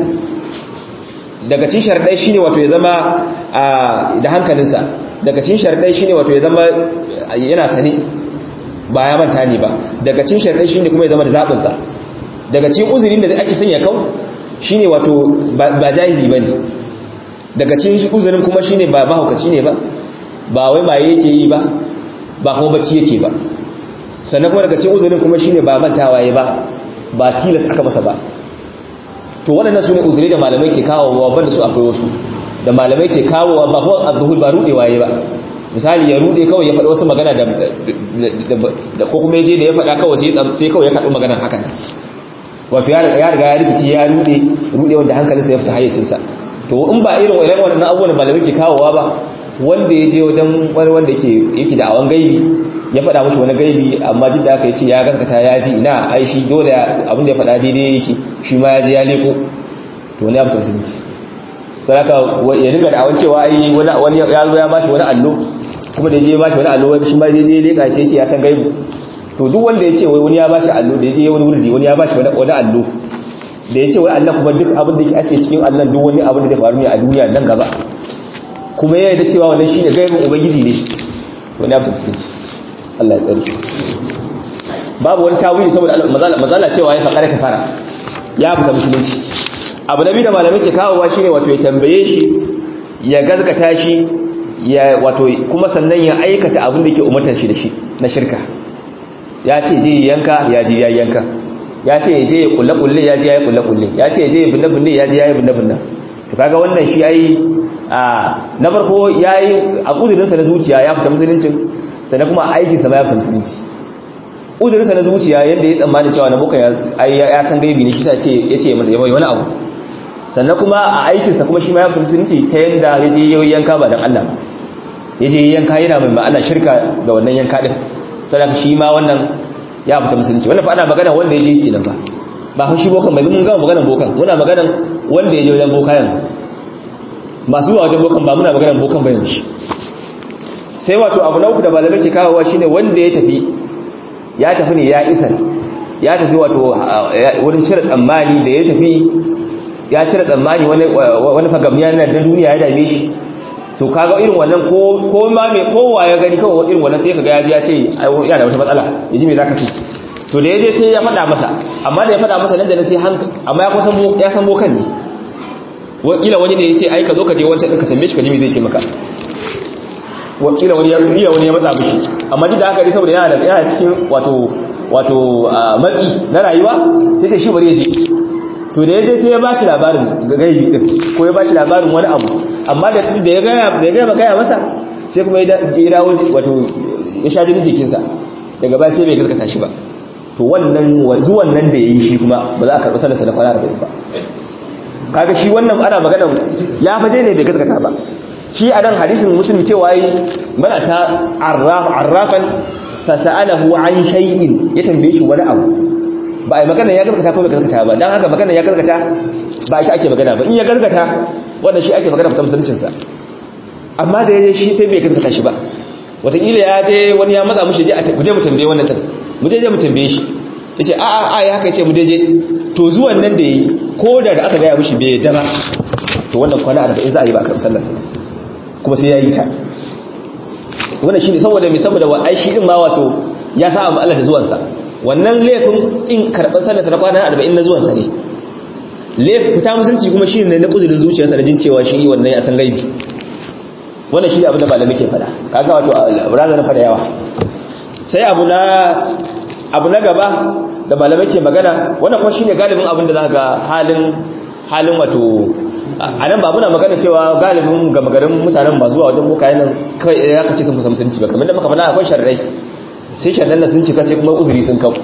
daga cikin sharadai shine wato ya zama da hankalinsa daga cikin sharadai shine wato ya zama yana sani ba ya manta ne ba daga cikin sharadai shine kuma ya zama da zabin sa daga cikin uzurin da ake sanya kau shine wato ba jahili bane daga cikin uzurin kuma shine ba mahaukaci ne ba ba wai maye yake yi ba ba kuma bacci yake ba sannan kuma daga cikin uzurin kuma shine ba mantawa ya ba ba tilas aka masa ba to waɗannan su ne uzuri da malamai ke kawowa banda su akwai wasu da malamai ke kawowa ba ko azuhul ba rudewa ya ba misali ya rude kawai ya faɗa wasu magana da ko kuma ya je da ya faɗa kawai sai kawai ya kaɗu magana hakan wato ya riga ya rikici ya rude rude wanda hankalinsa ya fita hayyacinsa to in ba irin irin waɗannan abubuwan da malamai ke kawowa ba wanda ya je wajen wani wanda yake da awon gaibi ya faɗa mushi wani gaibi amma duk da aka yi ce ya gaskata ya ji ina ai shi dole abin da ya faɗa daidai yake shi ma ya je ya leko to wani abu musulunci saraka ya riga da awon cewa ai wani ya zo ya bashi wani allo kuma da ya je ya bashi wani allo shi ma zai je leka ce ya san gaibi to duk wanda ya ce wai wani ya bashi allo da ya je wani wurdi wani ya bashi wani allo da ya ce wai Allah kuma duk abin da ake cikin Allah duk wani abin da zai faru ne a duniya nan gaba kuma ya yarda cewa wannan shine gaibin ubangiji ne wani abu musulunci Allah ya tsare babu wani tawili saboda mazala cewa ya faƙa da fara ya fita musulunci abu na biyu da malamai ke kawowa shine wato ya tambaye shi ya gazgata shi ya wato kuma sannan ya aikata abin da ke umartar shi da shi na shirka ya ce je yanka ya ji ya yanka ya ce je ya kulle kulle ya ji ya yi kulle kulle ya ce je ya binne binne ya ji ya yi binne binne to kaga wannan shi ai a na farko yayi a kudurinsa na zuciya ya fita musuluncin sannan kuma aikinsa ma ya fita musulunci udurinsa na zuciya yadda ya tsammani cewa na muka ya san gaibi ne shi sa ce ya ce masa yawai wani abu sannan kuma a aikinsa kuma shi ma ya fita musulunci ta yadda ya je yau yanka ba don Allah ya je yanka yana mai ma'ana shirka da wannan yanka din sannan shi ma wannan ya fita musulunci wannan fa ana magana wanda ya je kenan ba ba fa shi bokan bai mun gama maganar bokan muna maganar wanda ya je wajen boka yanzu masu zuwa wajen bokan ba muna maganar bokan ba yanzu shi sai wato abu na uku da malamai ke kawowa shine wanda ya tafi ya tafi ne ya isa ya tafi wato wurin cire tsammani da ya tafi ya cire tsammani wani fagamniya na duniya ya dame shi to kaga irin wannan ko ma mai kowa ya gani kawai irin wannan sai kaga ya ji ya ce yana da wata matsala ya ji me zaka ce to da ya je sai ya faɗa masa amma da ya faɗa masa nan da na sai hanka amma ya kusan ya san bokan ne wakila wani ne ya ce ai ka zo ka je wancan ɗin ka tambaye shi ka ji me zai ce maka wakila wani ya iya wani ya matsa mishi amma duk da haka dai saboda yana da yana cikin wato wato matsi na rayuwa sai sai shi bari ya je to da ya je sai ya bashi labarin gaibi din ko ya bashi labarin wani abu amma da da ya gaya da ya gaya gaya masa sai kuma ya dawo wato ya sha jinin jikinsa daga baya sai bai gaskata shi ba to wannan zuwan nan da yayi shi kuma ba za a karɓi sallarsa na kwana da ba kaga shi wannan ana magana ya faje ne bai gaskata ba shi a nan hadisin muslim cewa yi mana ta arrafan fasa'alahu an shay'in ya tambaye shi wani abu ba a yi magana ya gaskata ko bai gaskata ba don haka magana ya gaskata ba shi ake magana ba in ya gaskata wanda shi ake magana fitan musuluncinsa amma da ya je shi sai bai gaskata shi ba wataƙila ya je wani ya matsa mushi je mu tambaye wannan tan mu je je mu tambaye shi ya ce a'a a ya haka ya ce mu je je to zuwan nan da ya yi ko da da aka gaya mushi bai yadda ba to wannan kwana arba'in za a yi ba a karɓi sallarsa kuma sai ya yi ta wannan shi ne saboda mai saboda wa'ai shi ɗin ma wato ya sa abu Allah da zuwansa wannan laifin ƙin karɓar sallarsa na kwana arba'in na zuwansa ne fita musulunci kuma shi ne na ƙudurin zuciyarsa da jin cewa shi wannan ya san gaibi wannan shi ne abin da malamai ke faɗa kaga wato razanin faɗa yawa sai abu na abu na gaba da malamai ke magana wannan kuma shine galibin abin da za ga halin halin wato a nan ba muna magana cewa galibin gama garin mutanen ba zuwa wajen bokaye nan kai ya kace sun musa musulunci ba kamar da muka faɗa akwai sharrai sai shaɗan sun cika sai kuma uzuri sun kau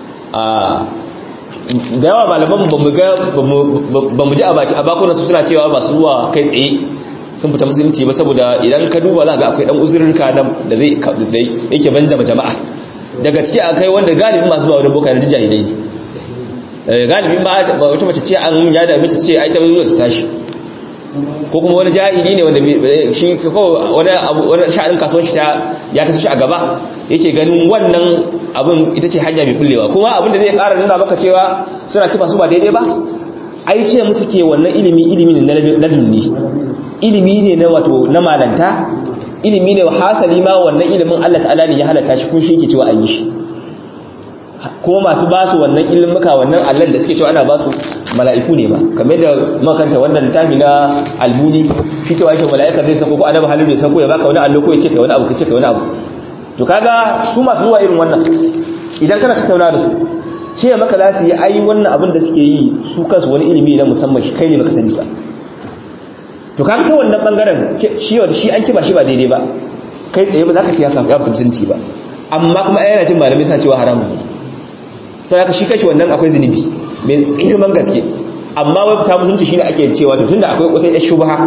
da yawa malaman ba mu ji a bakunan su suna cewa masu zuwa kai tsaye sun fita musulunci ba saboda idan ka duba za ga akwai dan uzurrika da zai yake banda jama'a daga ciki akai wanda galibin masu zuwa wajen boka na jahilai ne galibin ba wata mace ce an ya da mace ce ai ta zuwa ta tashi ko kuma wani jahili ne wanda shi ko wani wani sha'anin kasuwanci ta ya taso shi a gaba yake ganin wannan abin ita ce hanya mai bullewa kuma abin da zai ƙara nuna maka cewa suna kifa su ba daidai ba ai ce musu ke wannan ilimi ilimi ne na dunni ilimi ne na wato na malanta ilimi ne hasali ma wannan ilimin Allah ta'ala ne ya halatta shi kun shi yake cewa an yi shi kuma masu basu wannan ilimuka wannan Allah da suke cewa ana basu mala'iku ne ma kamar da makanta wannan littafi na albuni shi cewa shi mala'ika zai sako ko annabi halin zai sako ya baka wani allo ko ya ce kai wani abu ka ce kai wani abu to kaga su masu zuwa irin wannan idan kana tattauna da su ce maka za su yi ai wannan abin da suke yi su kansu wani ilimi na musamman shi kai ne baka sani ba to kaga ta wannan bangaren shi wanda shi an kiba shi ba daidai ba kai tsaye ba za ka siyasa ya fita mutunci ba amma kuma yana jin malamai suna cewa haramun ne sai haka shi kashi wannan akwai zunubi mai girman gaske amma wai fita musulunci shine ake cewa to tunda akwai wata yar shubha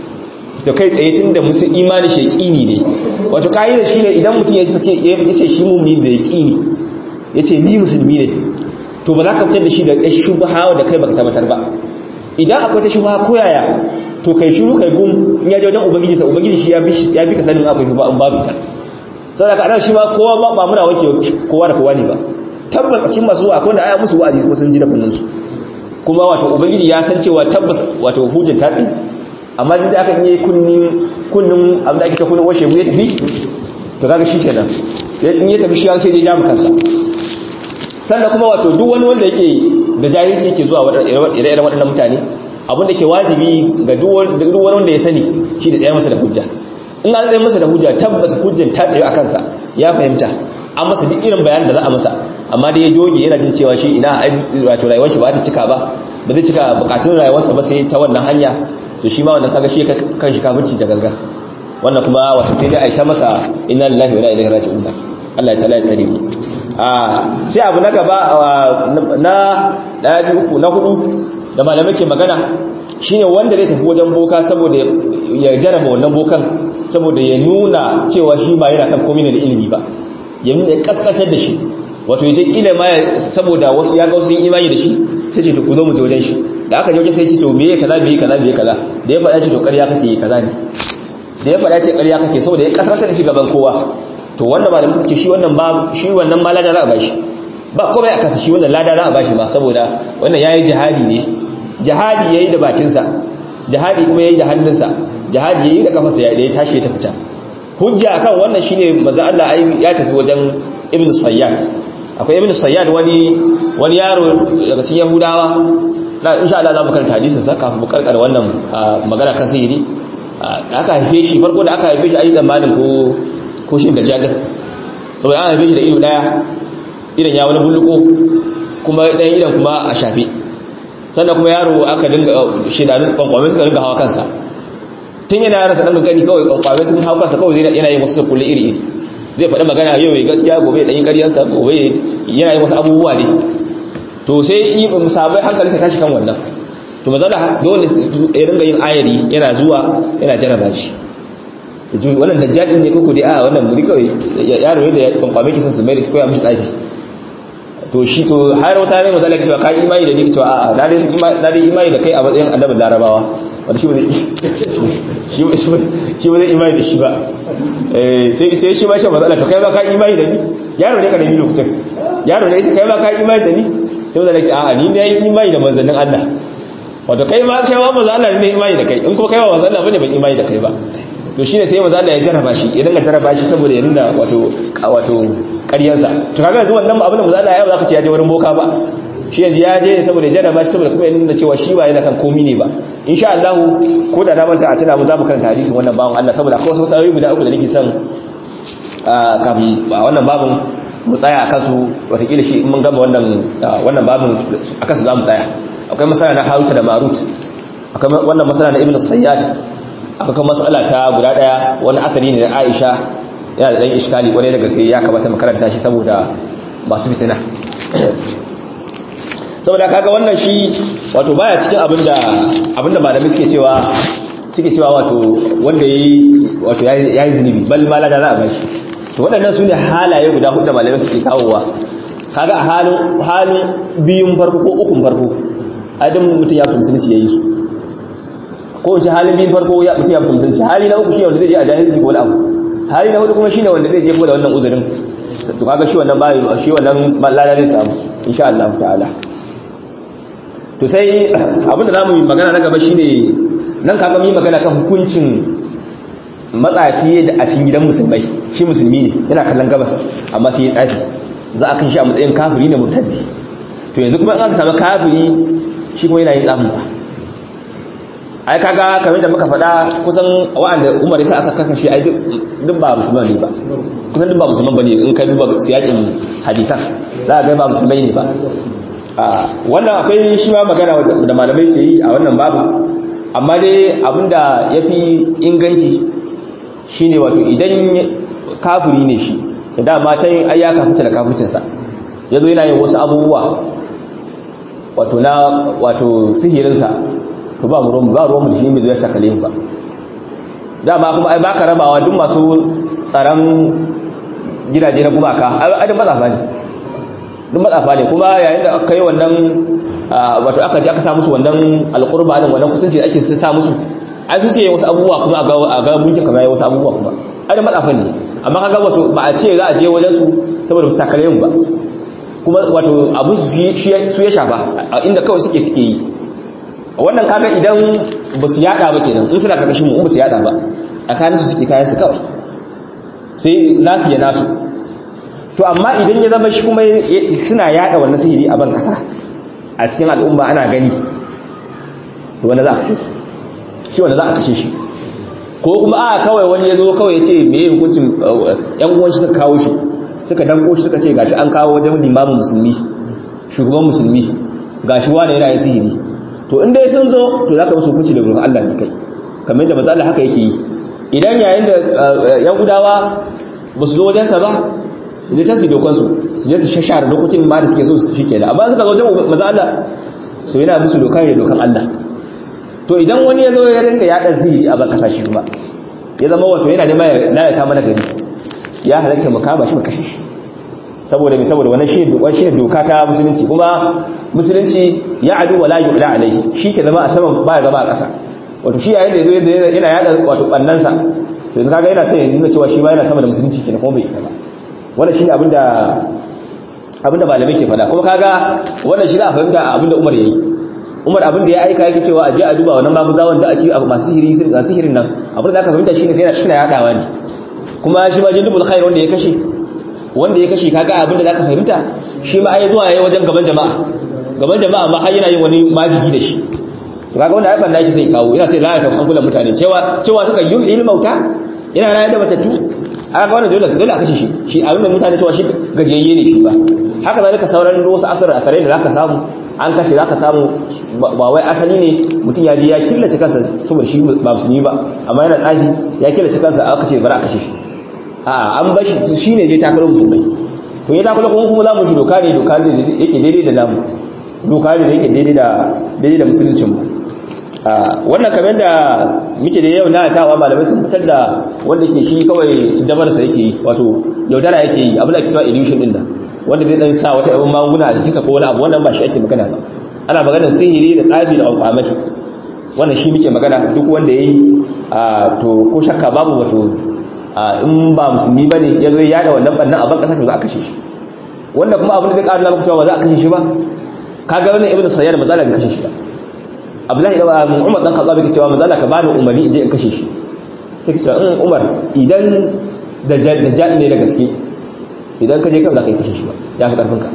to kai tsaye tunda musu imani shaqini ne wato kaida shine idan mutum ya ce ya ce shi mu'mini da yaqini yace ni musulmi ne to ba za ka fitar da shi da yar shubha da kai baka tabbatar ba idan akwai ta shubha ko yaya to kai shiru kai gum in ya je wajen ubangiji sa ubangiji shi ya bi ya bi ka sanin akwai shubha an babu ta saboda ka ana shi ma kowa ba ba muna wake kowa da kowa ne ba tabbas a cikin masu akwai da aya musu wa'azi kuma sun ji da kunnansu kuma wato ubangiji ya san cewa tabbas wato hujjar ta tsin amma jin da aka yi kunnin kunnin abin da ake ta kunnin washe ya tafi to kaga shi kenan in ya tafi shi ya ke je jami kansa sannan kuma wato duk wani wanda yake da jahilci yake zuwa ire-iren waɗannan mutane abin da ke wajibi ga duk wani wanda ya sani shi da tsayar masa da hujja in an tsaye masa da hujja tabbas hujjar ta tsaye a kansa ya fahimta an masa duk irin bayanin da za a masa amma da ya joge yana jin cewa shi ina wato rayuwar shi ba ta cika ba ba zai cika bukatun rayuwarsa ba sai ta wannan hanya to shi ma wannan kaga shi kan shi kafirci da ganga wannan kuma wato sai dai ai ta masa inna lillahi wa inna ilaihi raji'un Allah ya tsare tsare mu a sai abu na gaba na daya biyu uku na hudu da malamai ke magana shine wanda zai tafi wajen boka saboda ya jaraba wannan bokan saboda ya nuna cewa shi ba yana kan komai da ilimi ba ya nuna ya kaskantar da shi wato ya je kila ma saboda wasu ya ga wasu yin imani da shi sai ce to ku zo mu je wajen shi da aka je wajen sai ce to meye kaza meye kaza meye kaza da ya faɗa ce to ƙarya kake kaza ne da ya faɗa ce ƙarya kake saboda ya kaskantar da shi gaban kowa to wannan malamin suka ce shi wannan ba shi wannan ma lada za a bashi ba komai a kansa shi wannan lada za a bashi ma saboda wannan yayi jihadi ne jihadi yayi da bakinsa jihadi kuma yayi da hannunsa jihadi yayi da kafarsa ya ya tashi ya tafi can hujja akan wannan shine manzo Allah ya tafi wajen Ibn Sayyad akwai Ibn Sayyad wani wani yaro daga cikin Yahudawa na insha Allah za mu karanta hadisin sa kafin mu karkar wannan magana kan sihiri da aka haife shi farko da aka haife shi ayi zamanin ko ko shin da jadin saboda an haife shi da ido daya idan ya wani bulluko kuma dan idan kuma a shafe sannan kuma yaro aka dinga shidanu kwankwame suka dinga hawa kansa tun yana rasa dan gani kawai kwankwame sun hawa kansa kawai zai yana yin wasu kulle iri iri zai faɗi magana yau ya gaskiya gobe ɗanyi ƙaryansa gobe yana yin wasu abubuwa ne to sai yi musabai hankali ta tashi kan wannan to mazala dole ya dinga yin ayari yana zuwa yana jaraba shi wannan dajjalin ne koko dai a wannan muri kawai yaro ne da kwankwame kisan su mai da su koya mishi tsafi to shi to har wata ne mazala ke cewa ka imani da ni cewa a'a na dai imani da kai a matsayin annabin larabawa wanda shi ba zai imani da shi ba sai shi ma shi matsala to kai ba ka imani da ni yaro ne ka nemi lokacin yaro ne shi kai ba ka imani da ni sai mazala ce a'a ni ne yi imani da manzannin Allah wato kai ma kai ma manzan Allah ne imani da kai in kuma kai ma manzan Allah bane ban imani da kai ba to shine sai manzan Allah ya jarraba shi ya dinga jarraba shi saboda ya nuna wato wato ƙaryarsa to kaga yanzu wannan abin da manzan Allah ya ba za ka ce ya je wurin boka ba shi yanzu ya je saboda ya jarraba shi saboda kuma ya nuna cewa shi ba yana kan komi ne ba insha Allah ko da na manta a tana mu za mu karanta hadisin wannan bawon Allah saboda akwai wasu tsayoyi guda uku da nake son kafin a wannan babin mu tsaya akan su watakila shi mun gama wannan wannan babin akan su za mu tsaya akwai masala na Harut da Marut akwai wannan masala na Ibn Sayyad akwai kuma masala ta guda daya wani akari ne na Aisha yana da dan iskali kwarai da gaske ya kamata makaranta shi saboda masu fitina saboda kaga wannan shi wato baya cikin abinda abinda malamai suke cewa suke cewa wato wanda yayi wato yayi zunubi bal ma la da za a bashi to waɗannan sune halaye guda hudu da malamai suke kawowa kaga a halin halin biyun farko ko ukun farko adam mutum ya mutum musulunci yayi su ko wace halin biyun farko ya mutum ya mutum musulunci hali na uku shine wanda zai je a jahilci ko wani abu hali na hudu kuma shine wanda zai je ko da wannan uzurin to kaga shi wannan bai shi wannan lada zai samu insha Allah ta'ala to sai abinda zamu yi magana na gaba shine nan kaga mu yi magana kan hukuncin matsafi da a cikin gidan musulmai shi musulmi ne yana kallon gabas amma sai ya tsafi za a kan shi a matsayin kafiri ne murtaddi to yanzu kuma in aka samu kafiri shi kuma yana yin tsafin ba ai kaga kamar da muka faɗa kusan wa'anda umar sai aka kaka shi ai duk ba musulman ne ba kusan duk ba musulman bane in ka duba siyakin hadisan za a ga ba musulmai ne ba wannan akwai shi ma magana da malamai ke yi a wannan babu amma dai abinda ya fi inganci shine wato idan kafiri ne shi da matan ai ya kafuta da kafucinsa ya zo yana yin wasu abubuwa wato na wato sihirinsa to ba mu ruwan ba ruwan mu shi ne zai takale ba dama kuma ai baka rabawa duk masu tsaron gidaje na gumaka ai da matsafa ne duk matsafa ne kuma yayin da aka yi wannan wato aka ji aka sa musu wannan alqurba din wannan kusanci ake sa musu ai su ce wasu abubuwa kuma a ga gunkin kamar wasu abubuwa kuma ai da matsafa ne amma kaga wato ba a ce za a je wajen su saboda su takale mu ba kuma wato abu su ya shafa inda kawai suke suke yi wannan kaga idan ba su yada ba kenan in suna karkashin mu in ba su yada ba tsakanin su suke kayan su kawai sai nasu ya nasu to amma idan ya zama shi kuma suna yada wannan sihiri a ban kasa a cikin al'umma ana gani to wanda za a kashe shi wanda za a kashe shi ko kuma a kawai wani ya zo kawai ya ce me hukuncin yan uwan shi suka kawo shi suka danko shi suka ce gashi an kawo wajen limamin musulmi shugaban musulmi gashi wani yana yin sihiri to in dai sun zo to zaka musu hukunci da gurin Allah ne kai kamar yadda manzo Allah haka yake yi idan yayin da yan gudawa ba su zo wajen sa ba zai ta su dokan su su je su shashara dokokin ma da suke so su shike da amma suka zo wajen manzo Allah so yana musu doka ne dokan Allah to idan wani ya zo ya rinka yaɗa sihiri a ban kasashe kuma ya zama wato yana neman ya lalata mana gari ya halatta mu kama shi mu kashe shi saboda mai saboda wannan shi ne doka ta musulunci kuma musulunci ya adu wala yu'la alaihi shi ke zama a saman baya zama a ƙasa wato shi yayin da yazo yana yada wato bannansa to yanzu kaga yana sai ya nuna cewa shi ma yana sama da musulunci kenan kuma bai isa ba wannan shine abinda abinda malamai ke faɗa kuma kaga wannan shi za a fahimta abinda Umar yayi Umar abinda ya aika yake cewa a je a duba wannan maguzawan da ake masu sihiri sun ga sihirin nan abinda zaka fahimta shine sai yana shi na yadawa ne kuma shi ma jindubul khair wanda ya kashe wanda ya kashe kaga abinda zaka fahimta shi ma ai zuwa yayi wajen gaban jama'a gaban jama'a ma har yana yin wani majigi da shi to kaga wanda ai banda yake sai kawo yana sai lalata hankulan mutane cewa cewa suka yuhil mauta yana rayar da matattu aka wannan dole dole a kashe shi shi abin da mutane cewa shi gajiyayye ne shi ba haka zalika sauran wasu akar akarai da zaka samu an kashe zaka samu ba wai asali ne mutum ya je ya killace kansa saboda shi ba musulmi ba amma yana tsafi ya killace kansa aka ce bari a kashe shi a an bashi shi ne je takarar musulmai to ya takarar kuma kuma za mu shi doka ne doka ne yake daidai da namu doka ne da yake daidai da daidai da musuluncin mu wannan kamar da muke da yau na tawa malamai sun fitar da wanda ke shi kawai su dabar sa yake yi wato yaudara yake yi abin da ake cewa illusion din da wanda zai dan sa wata yawan magunguna da kisa ko wani abu wannan ba shi ake magana ba ana maganar sihiri da tsabi da alƙamai wannan shi muke magana duk wanda yayi to ko shakka babu wato in ba musulmi ba ne ya zo ya da wannan bannan abin ƙasa za a kashe shi wanda kuma abin da zai ƙara na cewa ba za a kashe shi ba ka ga wannan ibn sayyar ba za a kashe shi ba abdullahi da umar dan kaza yake cewa manzala ka bani umarni in je in kashe shi sai ka ce in umar idan da jadi ne da gaske idan ka je kan za ka yi kashe shi ba ya fi karfin ka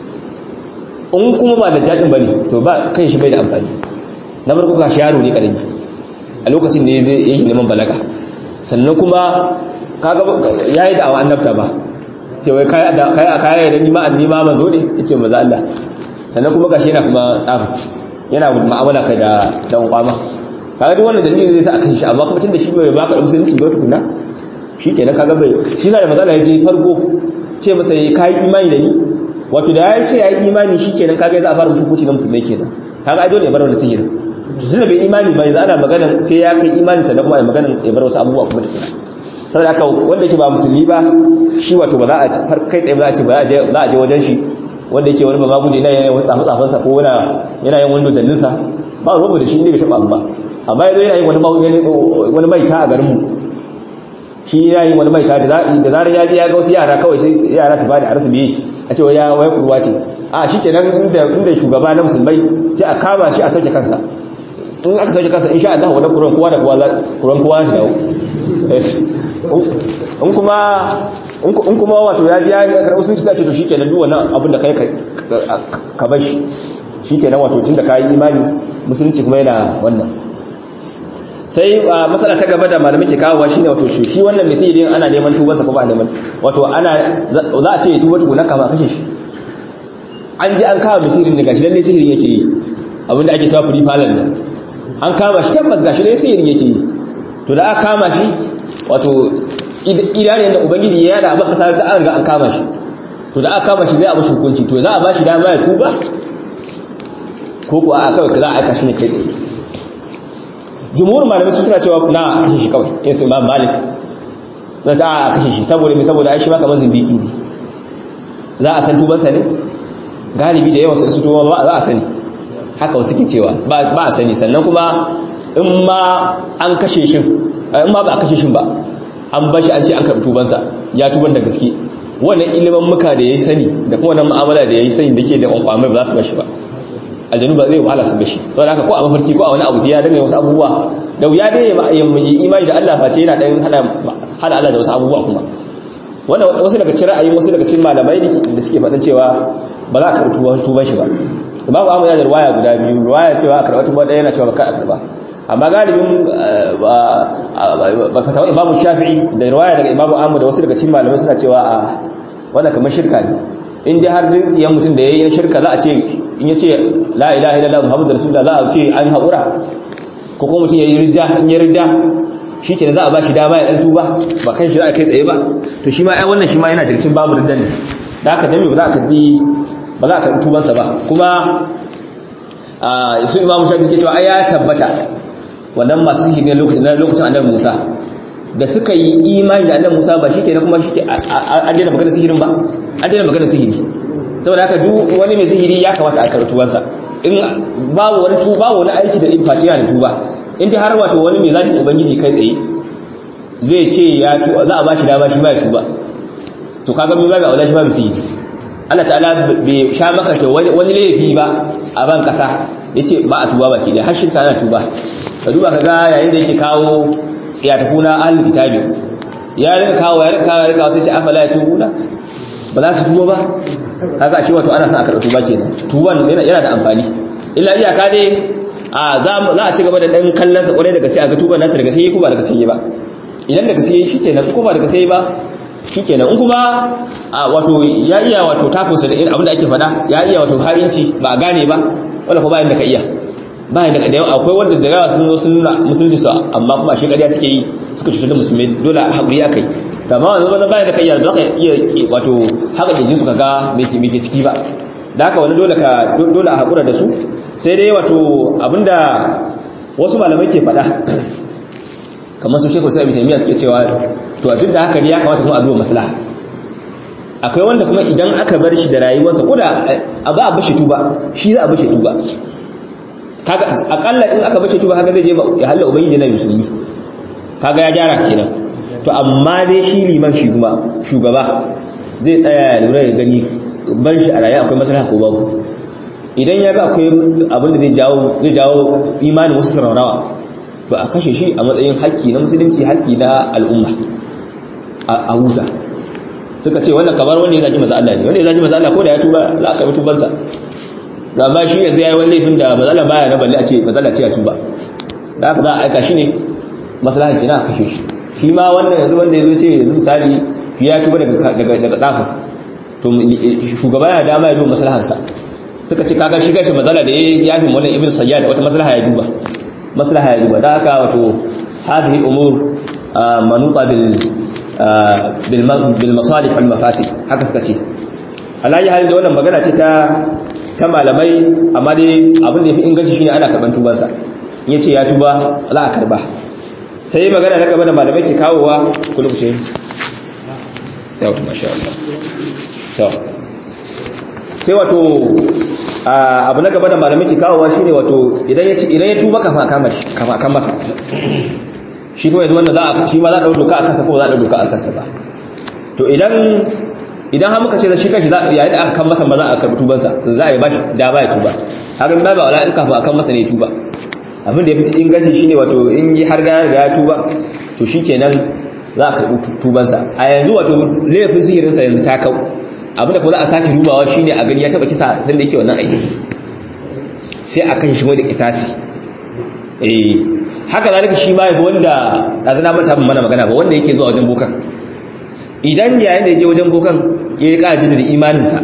in kuma ba da jadin bane to ba kai shi bai da amfani na farko ga shi yaro ne karami a lokacin ne zai yake neman balaga sannan kuma kaga yayi da awan annabta ba ce wai kai da kai kai da ni ma anni ma manzo ne yace maza Allah sannan kuma gashi yana kuma tsafi yana mu'amala kai da dan kwama kaga duk wannan dalili zai sa akan shi amma kuma tunda shi bai baka musulunci ba tukuna shi kenan kaga bai shi da matsala ya je farko ce masa ya kai imani da ni wato da ya ce ya yi imani shi kenan kaga za a fara hukunci na musulmai kenan kaga ai dole ya bar wannan sihirin tun da bai imani ba yanzu ana magana sai ya kai imani sannan kuma ya magana ya bar wasu abubuwa kuma da suna saboda haka wanda yake ba musulmi ba shi wato ba za a har kai tsaye ba za a ce ba za a je wajen shi wanda yake wani ba ma guje na yana wasu tsafe-tsafensa ko yana yin wani dodanninsa ba rubu da shi ne bai taɓa amma amma yanzu yana yin wani maita a garinmu shi yana yin wani maita da zarar ya je ya ga wasu yara kawai sai yara su bada arsu biye a cewa ya waya kurwa ce a shi kenan inda shugaba na musulmai sai a kama shi a sauke kansa in aka sauke kansa insha Allah wannan kuran kowa da kowa kuran kowa shi dawo in kuma in kuma wato ya ji ya karɓi sun ci ce to shi kenan duk wannan abin da kai ka bar shi shi kenan wato tun da ka yi imani musulunci kuma yana wannan sai matsala ta gaba da malamai ke kawowa shine wato shi shi wannan mai sihirin ana neman tubarsa ko ba neman wato ana za a ce ya tuba tukuna kama kashe shi an ji an kawo mai sihirin da gashi lalle sihirin yake yi abinda ake cewa free fallen nan an kama shi tabbas gashi lalle sihirin yake yi to da aka kama shi wato idanun da ubangiji ya yada abin kasar da an riga an kama shi to da aka kama shi zai a mashi hukunci to za a ba shi dama ya tuba ko kuwa a kawai za a aika shi ne kai tsaye jumhurin malamai su suna cewa na kashe shi kawai yin su imam malik na ta a kashe shi saboda mai saboda aishi maka mazin biki ne za a san tubansa ne galibi da yawan su tuba ba za a sani haka wasu ke cewa ba a sani sannan kuma in ma an kashe shi in ma ba a kashe shi ba an bashi an ce an karɓi tubansa ya tuban da gaske wannan ilimin muka da ya yi sani da kuma wannan mu'amala da ya yi sani da ke da kwankwamai ba za su bashi ba aljanu ba zai wahala su bashi don haka ko a mafarki ko a wani abu sai ya dinga wasu abubuwa da wuya dai ya imani da Allah face yana dan hada hada Allah da wasu abubuwa kuma wannan wasu daga cikin ra'ayin wasu daga cikin malamai ne da suke faɗin cewa ba za a karɓi tuban shi ba imamu Ahmad ya da riwaya guda biyu riwaya cewa a karɓi tuban ɗaya yana cewa ba ka karɓa amma galibin ba ka tawo imamu Shafi'i da riwaya daga imamu Ahmad da wasu daga cikin malamai suna cewa a wannan kamar shirka ne in dai har rintsiyan mutum da ya yi shirka za a ce in ya ce la ilaha illallah muhammadu rasulullah za a ce an haƙura ko kuma mutum ya yi ridda in ya ridda shi ke za a ba shi dama ya ɗan tuba ba kan shi za a kai tsaye ba to shi ma ai wannan shi ma yana jirgin babu riddan ne da haka dami ba za a karɓi ba za a karɓi tubansa ba kuma su imamu shafi suke cewa ai ya tabbata wannan masu sihiri na lokacin annabi musa da suka yi imani da annabi musa ba shi ke kuma shi ke an daina magana sihirin ba an daina magana sihiri saboda haka duk wani mai sihiri ya kamata a karɓi tubansa in babu wani tuba babu wani aiki da ilfaci yana da tuba in dai har wato wani mai zaɓin ubangiji kai tsaye zai ce ya tuba za a ba shi dama shi ba ya tuba to kaga mai babu aula shi ba mai sihiri Allah ta'ala bai sha maka ce wani laifi ba a ban kasa yace ba a tuba baki da har shirka ana tuba ka duba ka ga yayin da yake kawo tsiyatafuna ahlul kitabi ya rika kawo ya rika kawo ya rika sai ce afala ya tubuna ba za su tuba ba kaga shi wato ana son a karɓi tuba kenan tuban yana da amfani illa iyaka dai a za a ci gaba da dan kallon sa kwarai daga sai a ga tuban nasa daga sai ko ba daga sai ba idan daga sai shikenan ko ba daga sai ba shikenan in kuma wato ya iya wato takosa da abin da ake faɗa ya iya wato harinci ba a gane ba wala ko bayan da ka iya bayan da da akwai wanda da yawa sun zo sun nuna musulunci su amma kuma shi ƙarya suke yi suka cutar da musulmi dole haƙuri akai da ma wani wani bayan da ka iya da ka iya wato haka jirgin su kaga mai ke ciki ba da haka wani dole ka dole a haƙura da su sai dai wato abinda wasu malamai ke faɗa kamar su shekul sai taimiyya suke cewa to a duk da haka ne ya kamata kuma a zuwa maslaha akwai wanda kuma idan aka bar shi da rayuwarsa ko da a ba a bashi tuba shi za a bashi tuba kaga akalla in aka bashi tuba kaga zai je ya halla ubangiji na musulmi kaga ya gyara kenan to amma dai shi liman shi kuma shugaba zai tsaya ya lura ya gani ban shi a raye akwai maslaha ko babu idan ya ga akwai abin da zai jawo zai jawo imanin wasu sararawa to a kashe shi a matsayin haƙƙi na musulunci haƙƙi na al'umma a huta suka ce wannan kamar wanda ya zaki maza Allah ne wanda ya zaki maza Allah ko da ya tuba za a karɓi tubansa da ba shi yanzu ya yi wani laifin da maza Allah baya na balle a ce maza Allah ce ya tuba da haka za a aika shi ne maslahan kina a kashe shi shi ma wannan yanzu wanda ya zo ce yanzu misali ya tuba daga tsafa to shugaba ya dama ya duba maslahansa suka ce kaga shi gashi matsala da ya yafi wannan ibn sayyad wata maslaha ya duba maslaha ya duba da haka wato hadhihi umur manuta bil bil masalih wal mafasid haka suka ce alayi halin da wannan magana ce ta ta malamai amma dai abin da yafi inganci shine ana karban tubansa in yace ya tuba za a karba sai magana na gaba da malamai ke kawowa kullu ce yau masha Allah to sai wato abu na gaba da malamai ke kawowa shine wato idan ya idan ya tuba kafa kama shi kafa kan masa shi kuma yanzu wanda za a shi ma za a dauka doka akan sa ko za a dauka doka akan sa ba to idan idan har muka ce da shi kashi za yayin da aka kan masa ma za a karbi tubansa za a yi bashi da ba ya tuba haka ba ba wala in kafa akan masa ne tuba abin da ya fi inganci shine wato in yi har ga ya tuba to shikenan za a karbi tubansa a yanzu wato laifin sihirinsa yanzu ta kau abinda kuma za a sake dubawa shine a gani ya taba kisa san da yake wannan aikin sai a kashe shi da kisasi eh haka zalika shi ma yanzu wanda azana mata mana magana ba wanda yake zuwa wajen bokan idan yayin da yaje wajen bokan ya yi ƙara da imaninsa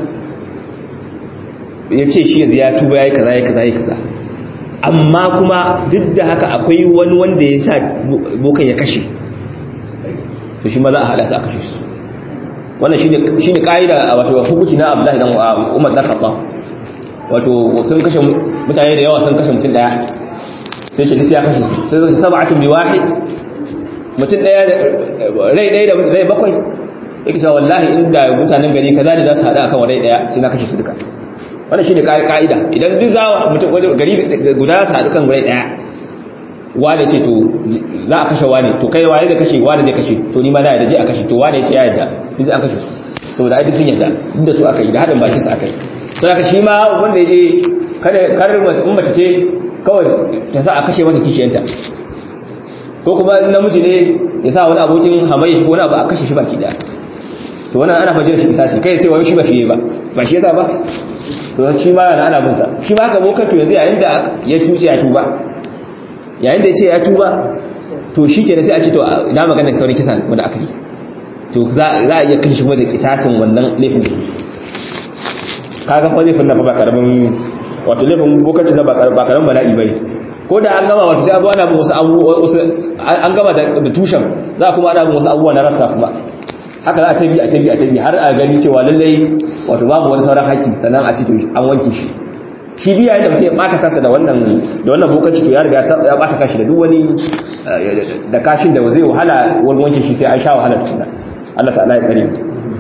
ya ce shi yanzu ya tuba ya yi kaza ya kaza ya kaza amma kuma duk da haka akwai wani wanda ya sa bokan ya kashe to shi ma za a haɗa su a kashe su wannan shi ne ƙa'ida wato hukunci na abdullahi dan umar dan khattab wato sun kashe mutane da yawa sun kashe mutum daya sai ce ya kashe sai sab'atun bi wahid mutum daya rai daya da rai bakwai yake cewa wallahi inda mutanen gari kaza ne za su hada akan rai daya sai na kashe su duka wannan shine ka'ida idan duk za mutum gari guda su hadu kan rai daya wane ce to za a kashe wane to kai waye da kashe wane zai kashe to ni ma na yadda je a kashe to wane ce ya yadda duk an kashe su saboda ai sun yadda duk da su aka yi da hadin bakin su aka yi sai aka shi ma wanda ya je kada kar in mace ce kawai ta sa a kashe mata kishiyanta ko kuma namiji ne ya sa wani abokin hamayya shi ko wani abu a kashe shi baki daya to wannan ana fajira shi isasi kai ce wai shi ba shi ba ba shi yasa ba to shi ma yana ana bin sa shi ma haka bokan to yanzu yayin da ya tuce ya tuba yayin da ya ce ya tuba to shi ke sai a ce to ina maganar saurin kisa wanda aka yi to za a iya kashe shi da kisasin wannan laifin kaga fa laifin na ba karamin wato laifin bokacin na ba karamin bala'i bane ko da an gama wato sai abuwa na bin wasu abubuwa an gama da tushen za a kuma ana bin wasu abubuwa na rasa kuma haka za a tabi a tabi a tabi har a gani cewa lallai wato babu wani sauran haƙƙi sannan a ci to an wanke shi shi biya yadda mutum ya bata kansa da wannan da wannan bokaci to ya riga ya bata kashi da duk wani da kashin da zai wahala wani wanke shi sai an sha wahala tukuna Allah ta'ala ya tsare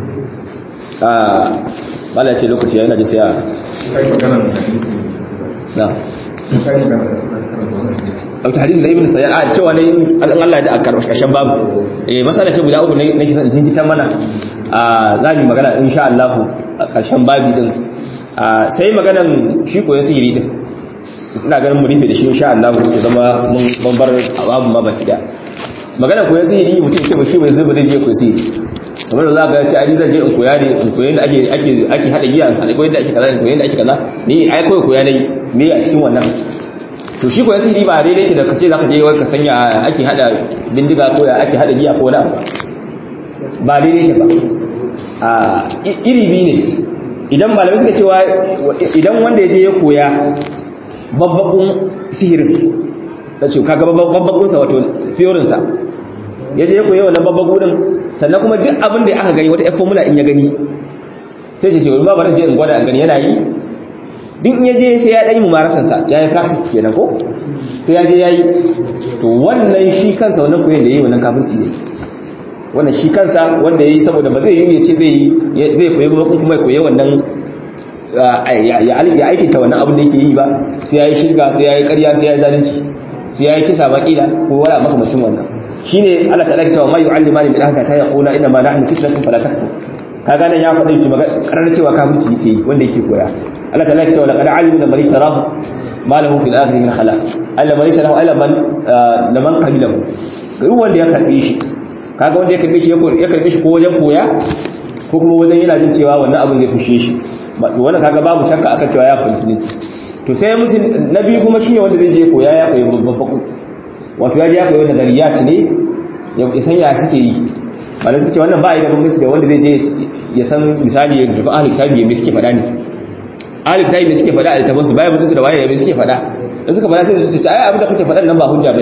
ah bala ce lokaci yana ji sai a na Auta hadisi da Ibn Sayyid a cewa ne an Allah ya da a karkashin babu eh masala ce guda uku ne nake son jinkitan mana a za mu magana insha Allah a karshen babi din sai maganan shi koyon sihiri din ina ganin mu rufe da shi insha Allah ya zama mun bar babu ma baki da maganan koyon sihiri mutum ce ba shi bai zuba da je koyon sihiri kamar da za ka ce ai zan je in koya ne in koyi da ake ake ake hada giya in hada koyi da ake kaza in koyi da ake kaza ni ai koyi koya dai me a cikin wannan to shi koyon sihiri ba daidai ke da kace zaka je wai ka sanya ake hada bindiga ko ya ake hada giya ko da ba daidai ke ba a iri biyu ne idan malamai suka cewa idan wanda ya je ya koya babbakun sihirin da ce kaga babbakunsa wato fiyorinsa ya je ya koya wannan babbakunin sannan kuma duk abin da aka gani wata yan formula in ya gani sai ce ce wani babarin je in gwada a gani yana yi duk in ya je sai ya ɗanyi mumarasansa ya yi practice kenan ko sai ya je ya yi to wannan shi kansa wannan koyon da ya yi wannan kafirci ne wannan shi kansa wanda ya yi saboda ba zai yi ya ce zai koyi ba kuma ya koyi wannan ya aikinta wannan abin da yake yi ba sai ya yi shirga sai ya yi karya sai ya yi zalunci sai ya yi kisa makila ko wani makamashin wannan shi ne Allah ta ɗaki cewa mai yu'allima ne min ahaka ta yaqula inna ma nahnu fitnatun fala takfur kaga nan ya faɗa cewa karar cewa kafirci yake yi wanda yake koya Allah ta ɗaki cewa laqad alimu da man tarahu ma lahu fil akhirati min khalaq alla man tarahu alla man laman qabilahu duk wanda ya karbe shi kaga wanda ya karbe shi ya karbe shi ko wajen koya ko kuma wajen yana jin cewa wannan abin zai fushe shi wannan kaga babu shakka akan cewa ya fahimci ne to sai mutum na biyu kuma shine wanda zai je koya ya koyi babbaku wato ya je ya koyi nazariyat ne ya san ya suke yi ba suke ce wannan ba yi da bambanci da wanda zai je ya san misali ya tafi ahli kitabi me suke faɗa ne ahli kitabi me suke faɗa a littafin su bayan mutunsu da waye me suke faɗa da suka faɗa sai su ce ai abin da kuke faɗan nan ba hujja bane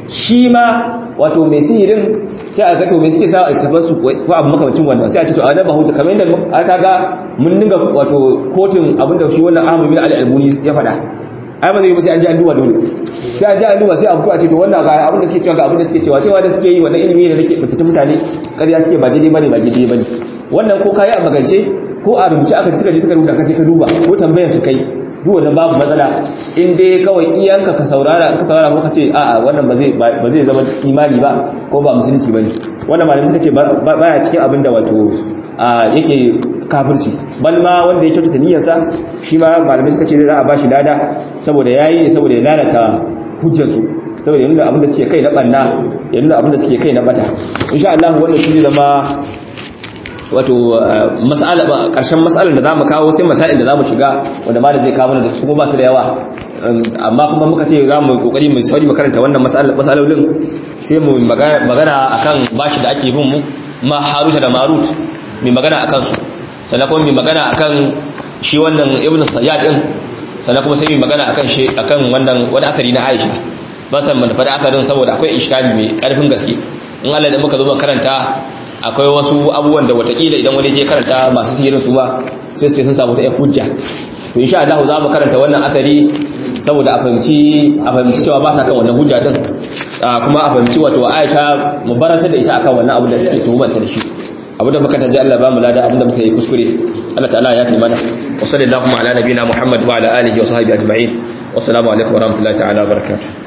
shi ma wato mai sihirin sai a ga to me suke sa a kafar su ko abu makamacin wannan sai a ce to a nan ba huta kamar yadda aka ga mun dinga wato kotun abinda shi wannan Ahmad bin Ali Albuni ya faɗa ai ba zai yi ba sai an ji an duba dole sai an ji an duba sai a fito a ce to wannan ga abinda suke cewa ga abinda suke cewa cewa da suke yi wannan ilimi ne da nake mutunta mutane ƙarya suke ba daidai bane ba daidai bane wannan ko kai a magance ko a rubuce aka suka je suka rubuta kace ka duba ko tambayar su kai duk wannan babu matsala in dai kawai iyanka ka saurara ka saurara ko kace a'a wannan ba zai ba zai zama imani ba ko ba musulunci bane wannan malami suka ce baya cikin abinda wato yake kafirci bal ma wanda ya kyautata niyyarsa shi ma malamai suka ce za a bashi lada saboda yayi saboda ya lalata hujjar su saboda yanzu abinda suke kai na banna yanzu abinda suke kai na bata insha Allah wannan shi zai zama wato mas'ala karshen mas'alar da zamu kawo sai masail da zamu shiga wanda ma da zai kawo da su kuma ba su da yawa amma kuma muka ce zamu kokari mu sauri mu karanta wannan mas'alolin sai mu magana akan bashi da ake bin mu ma haruta da marut mai magana akan su sannan kuma mai magana akan shi wannan ibnu sayyad din sannan kuma sai mai magana akan shi akan wannan wani akari na Aisha ba san mun faɗi akarin saboda akwai iskali mai karfin gaske in Allah da muka zo karanta akwai wasu abubuwan da watakila idan wani je karanta masu sihirin su ba sai sai sun samu ta yan hujja to insha Allah za mu karanta wannan asari saboda a fahimci a fahimci cewa ba sa kan wannan hujja din kuma a fahimci wato Aisha mubarata da ita akan wannan abu da suke tuhumar ta da shi abu da muka taji Allah ba mu lada abin da muka yi kuskure Allah ta'ala ya fi mana wa sallallahu ala nabiyina Muhammad wa ala alihi wa sahbihi ajma'in wassalamu alaikum wa rahmatullahi ta'ala wa barakatuh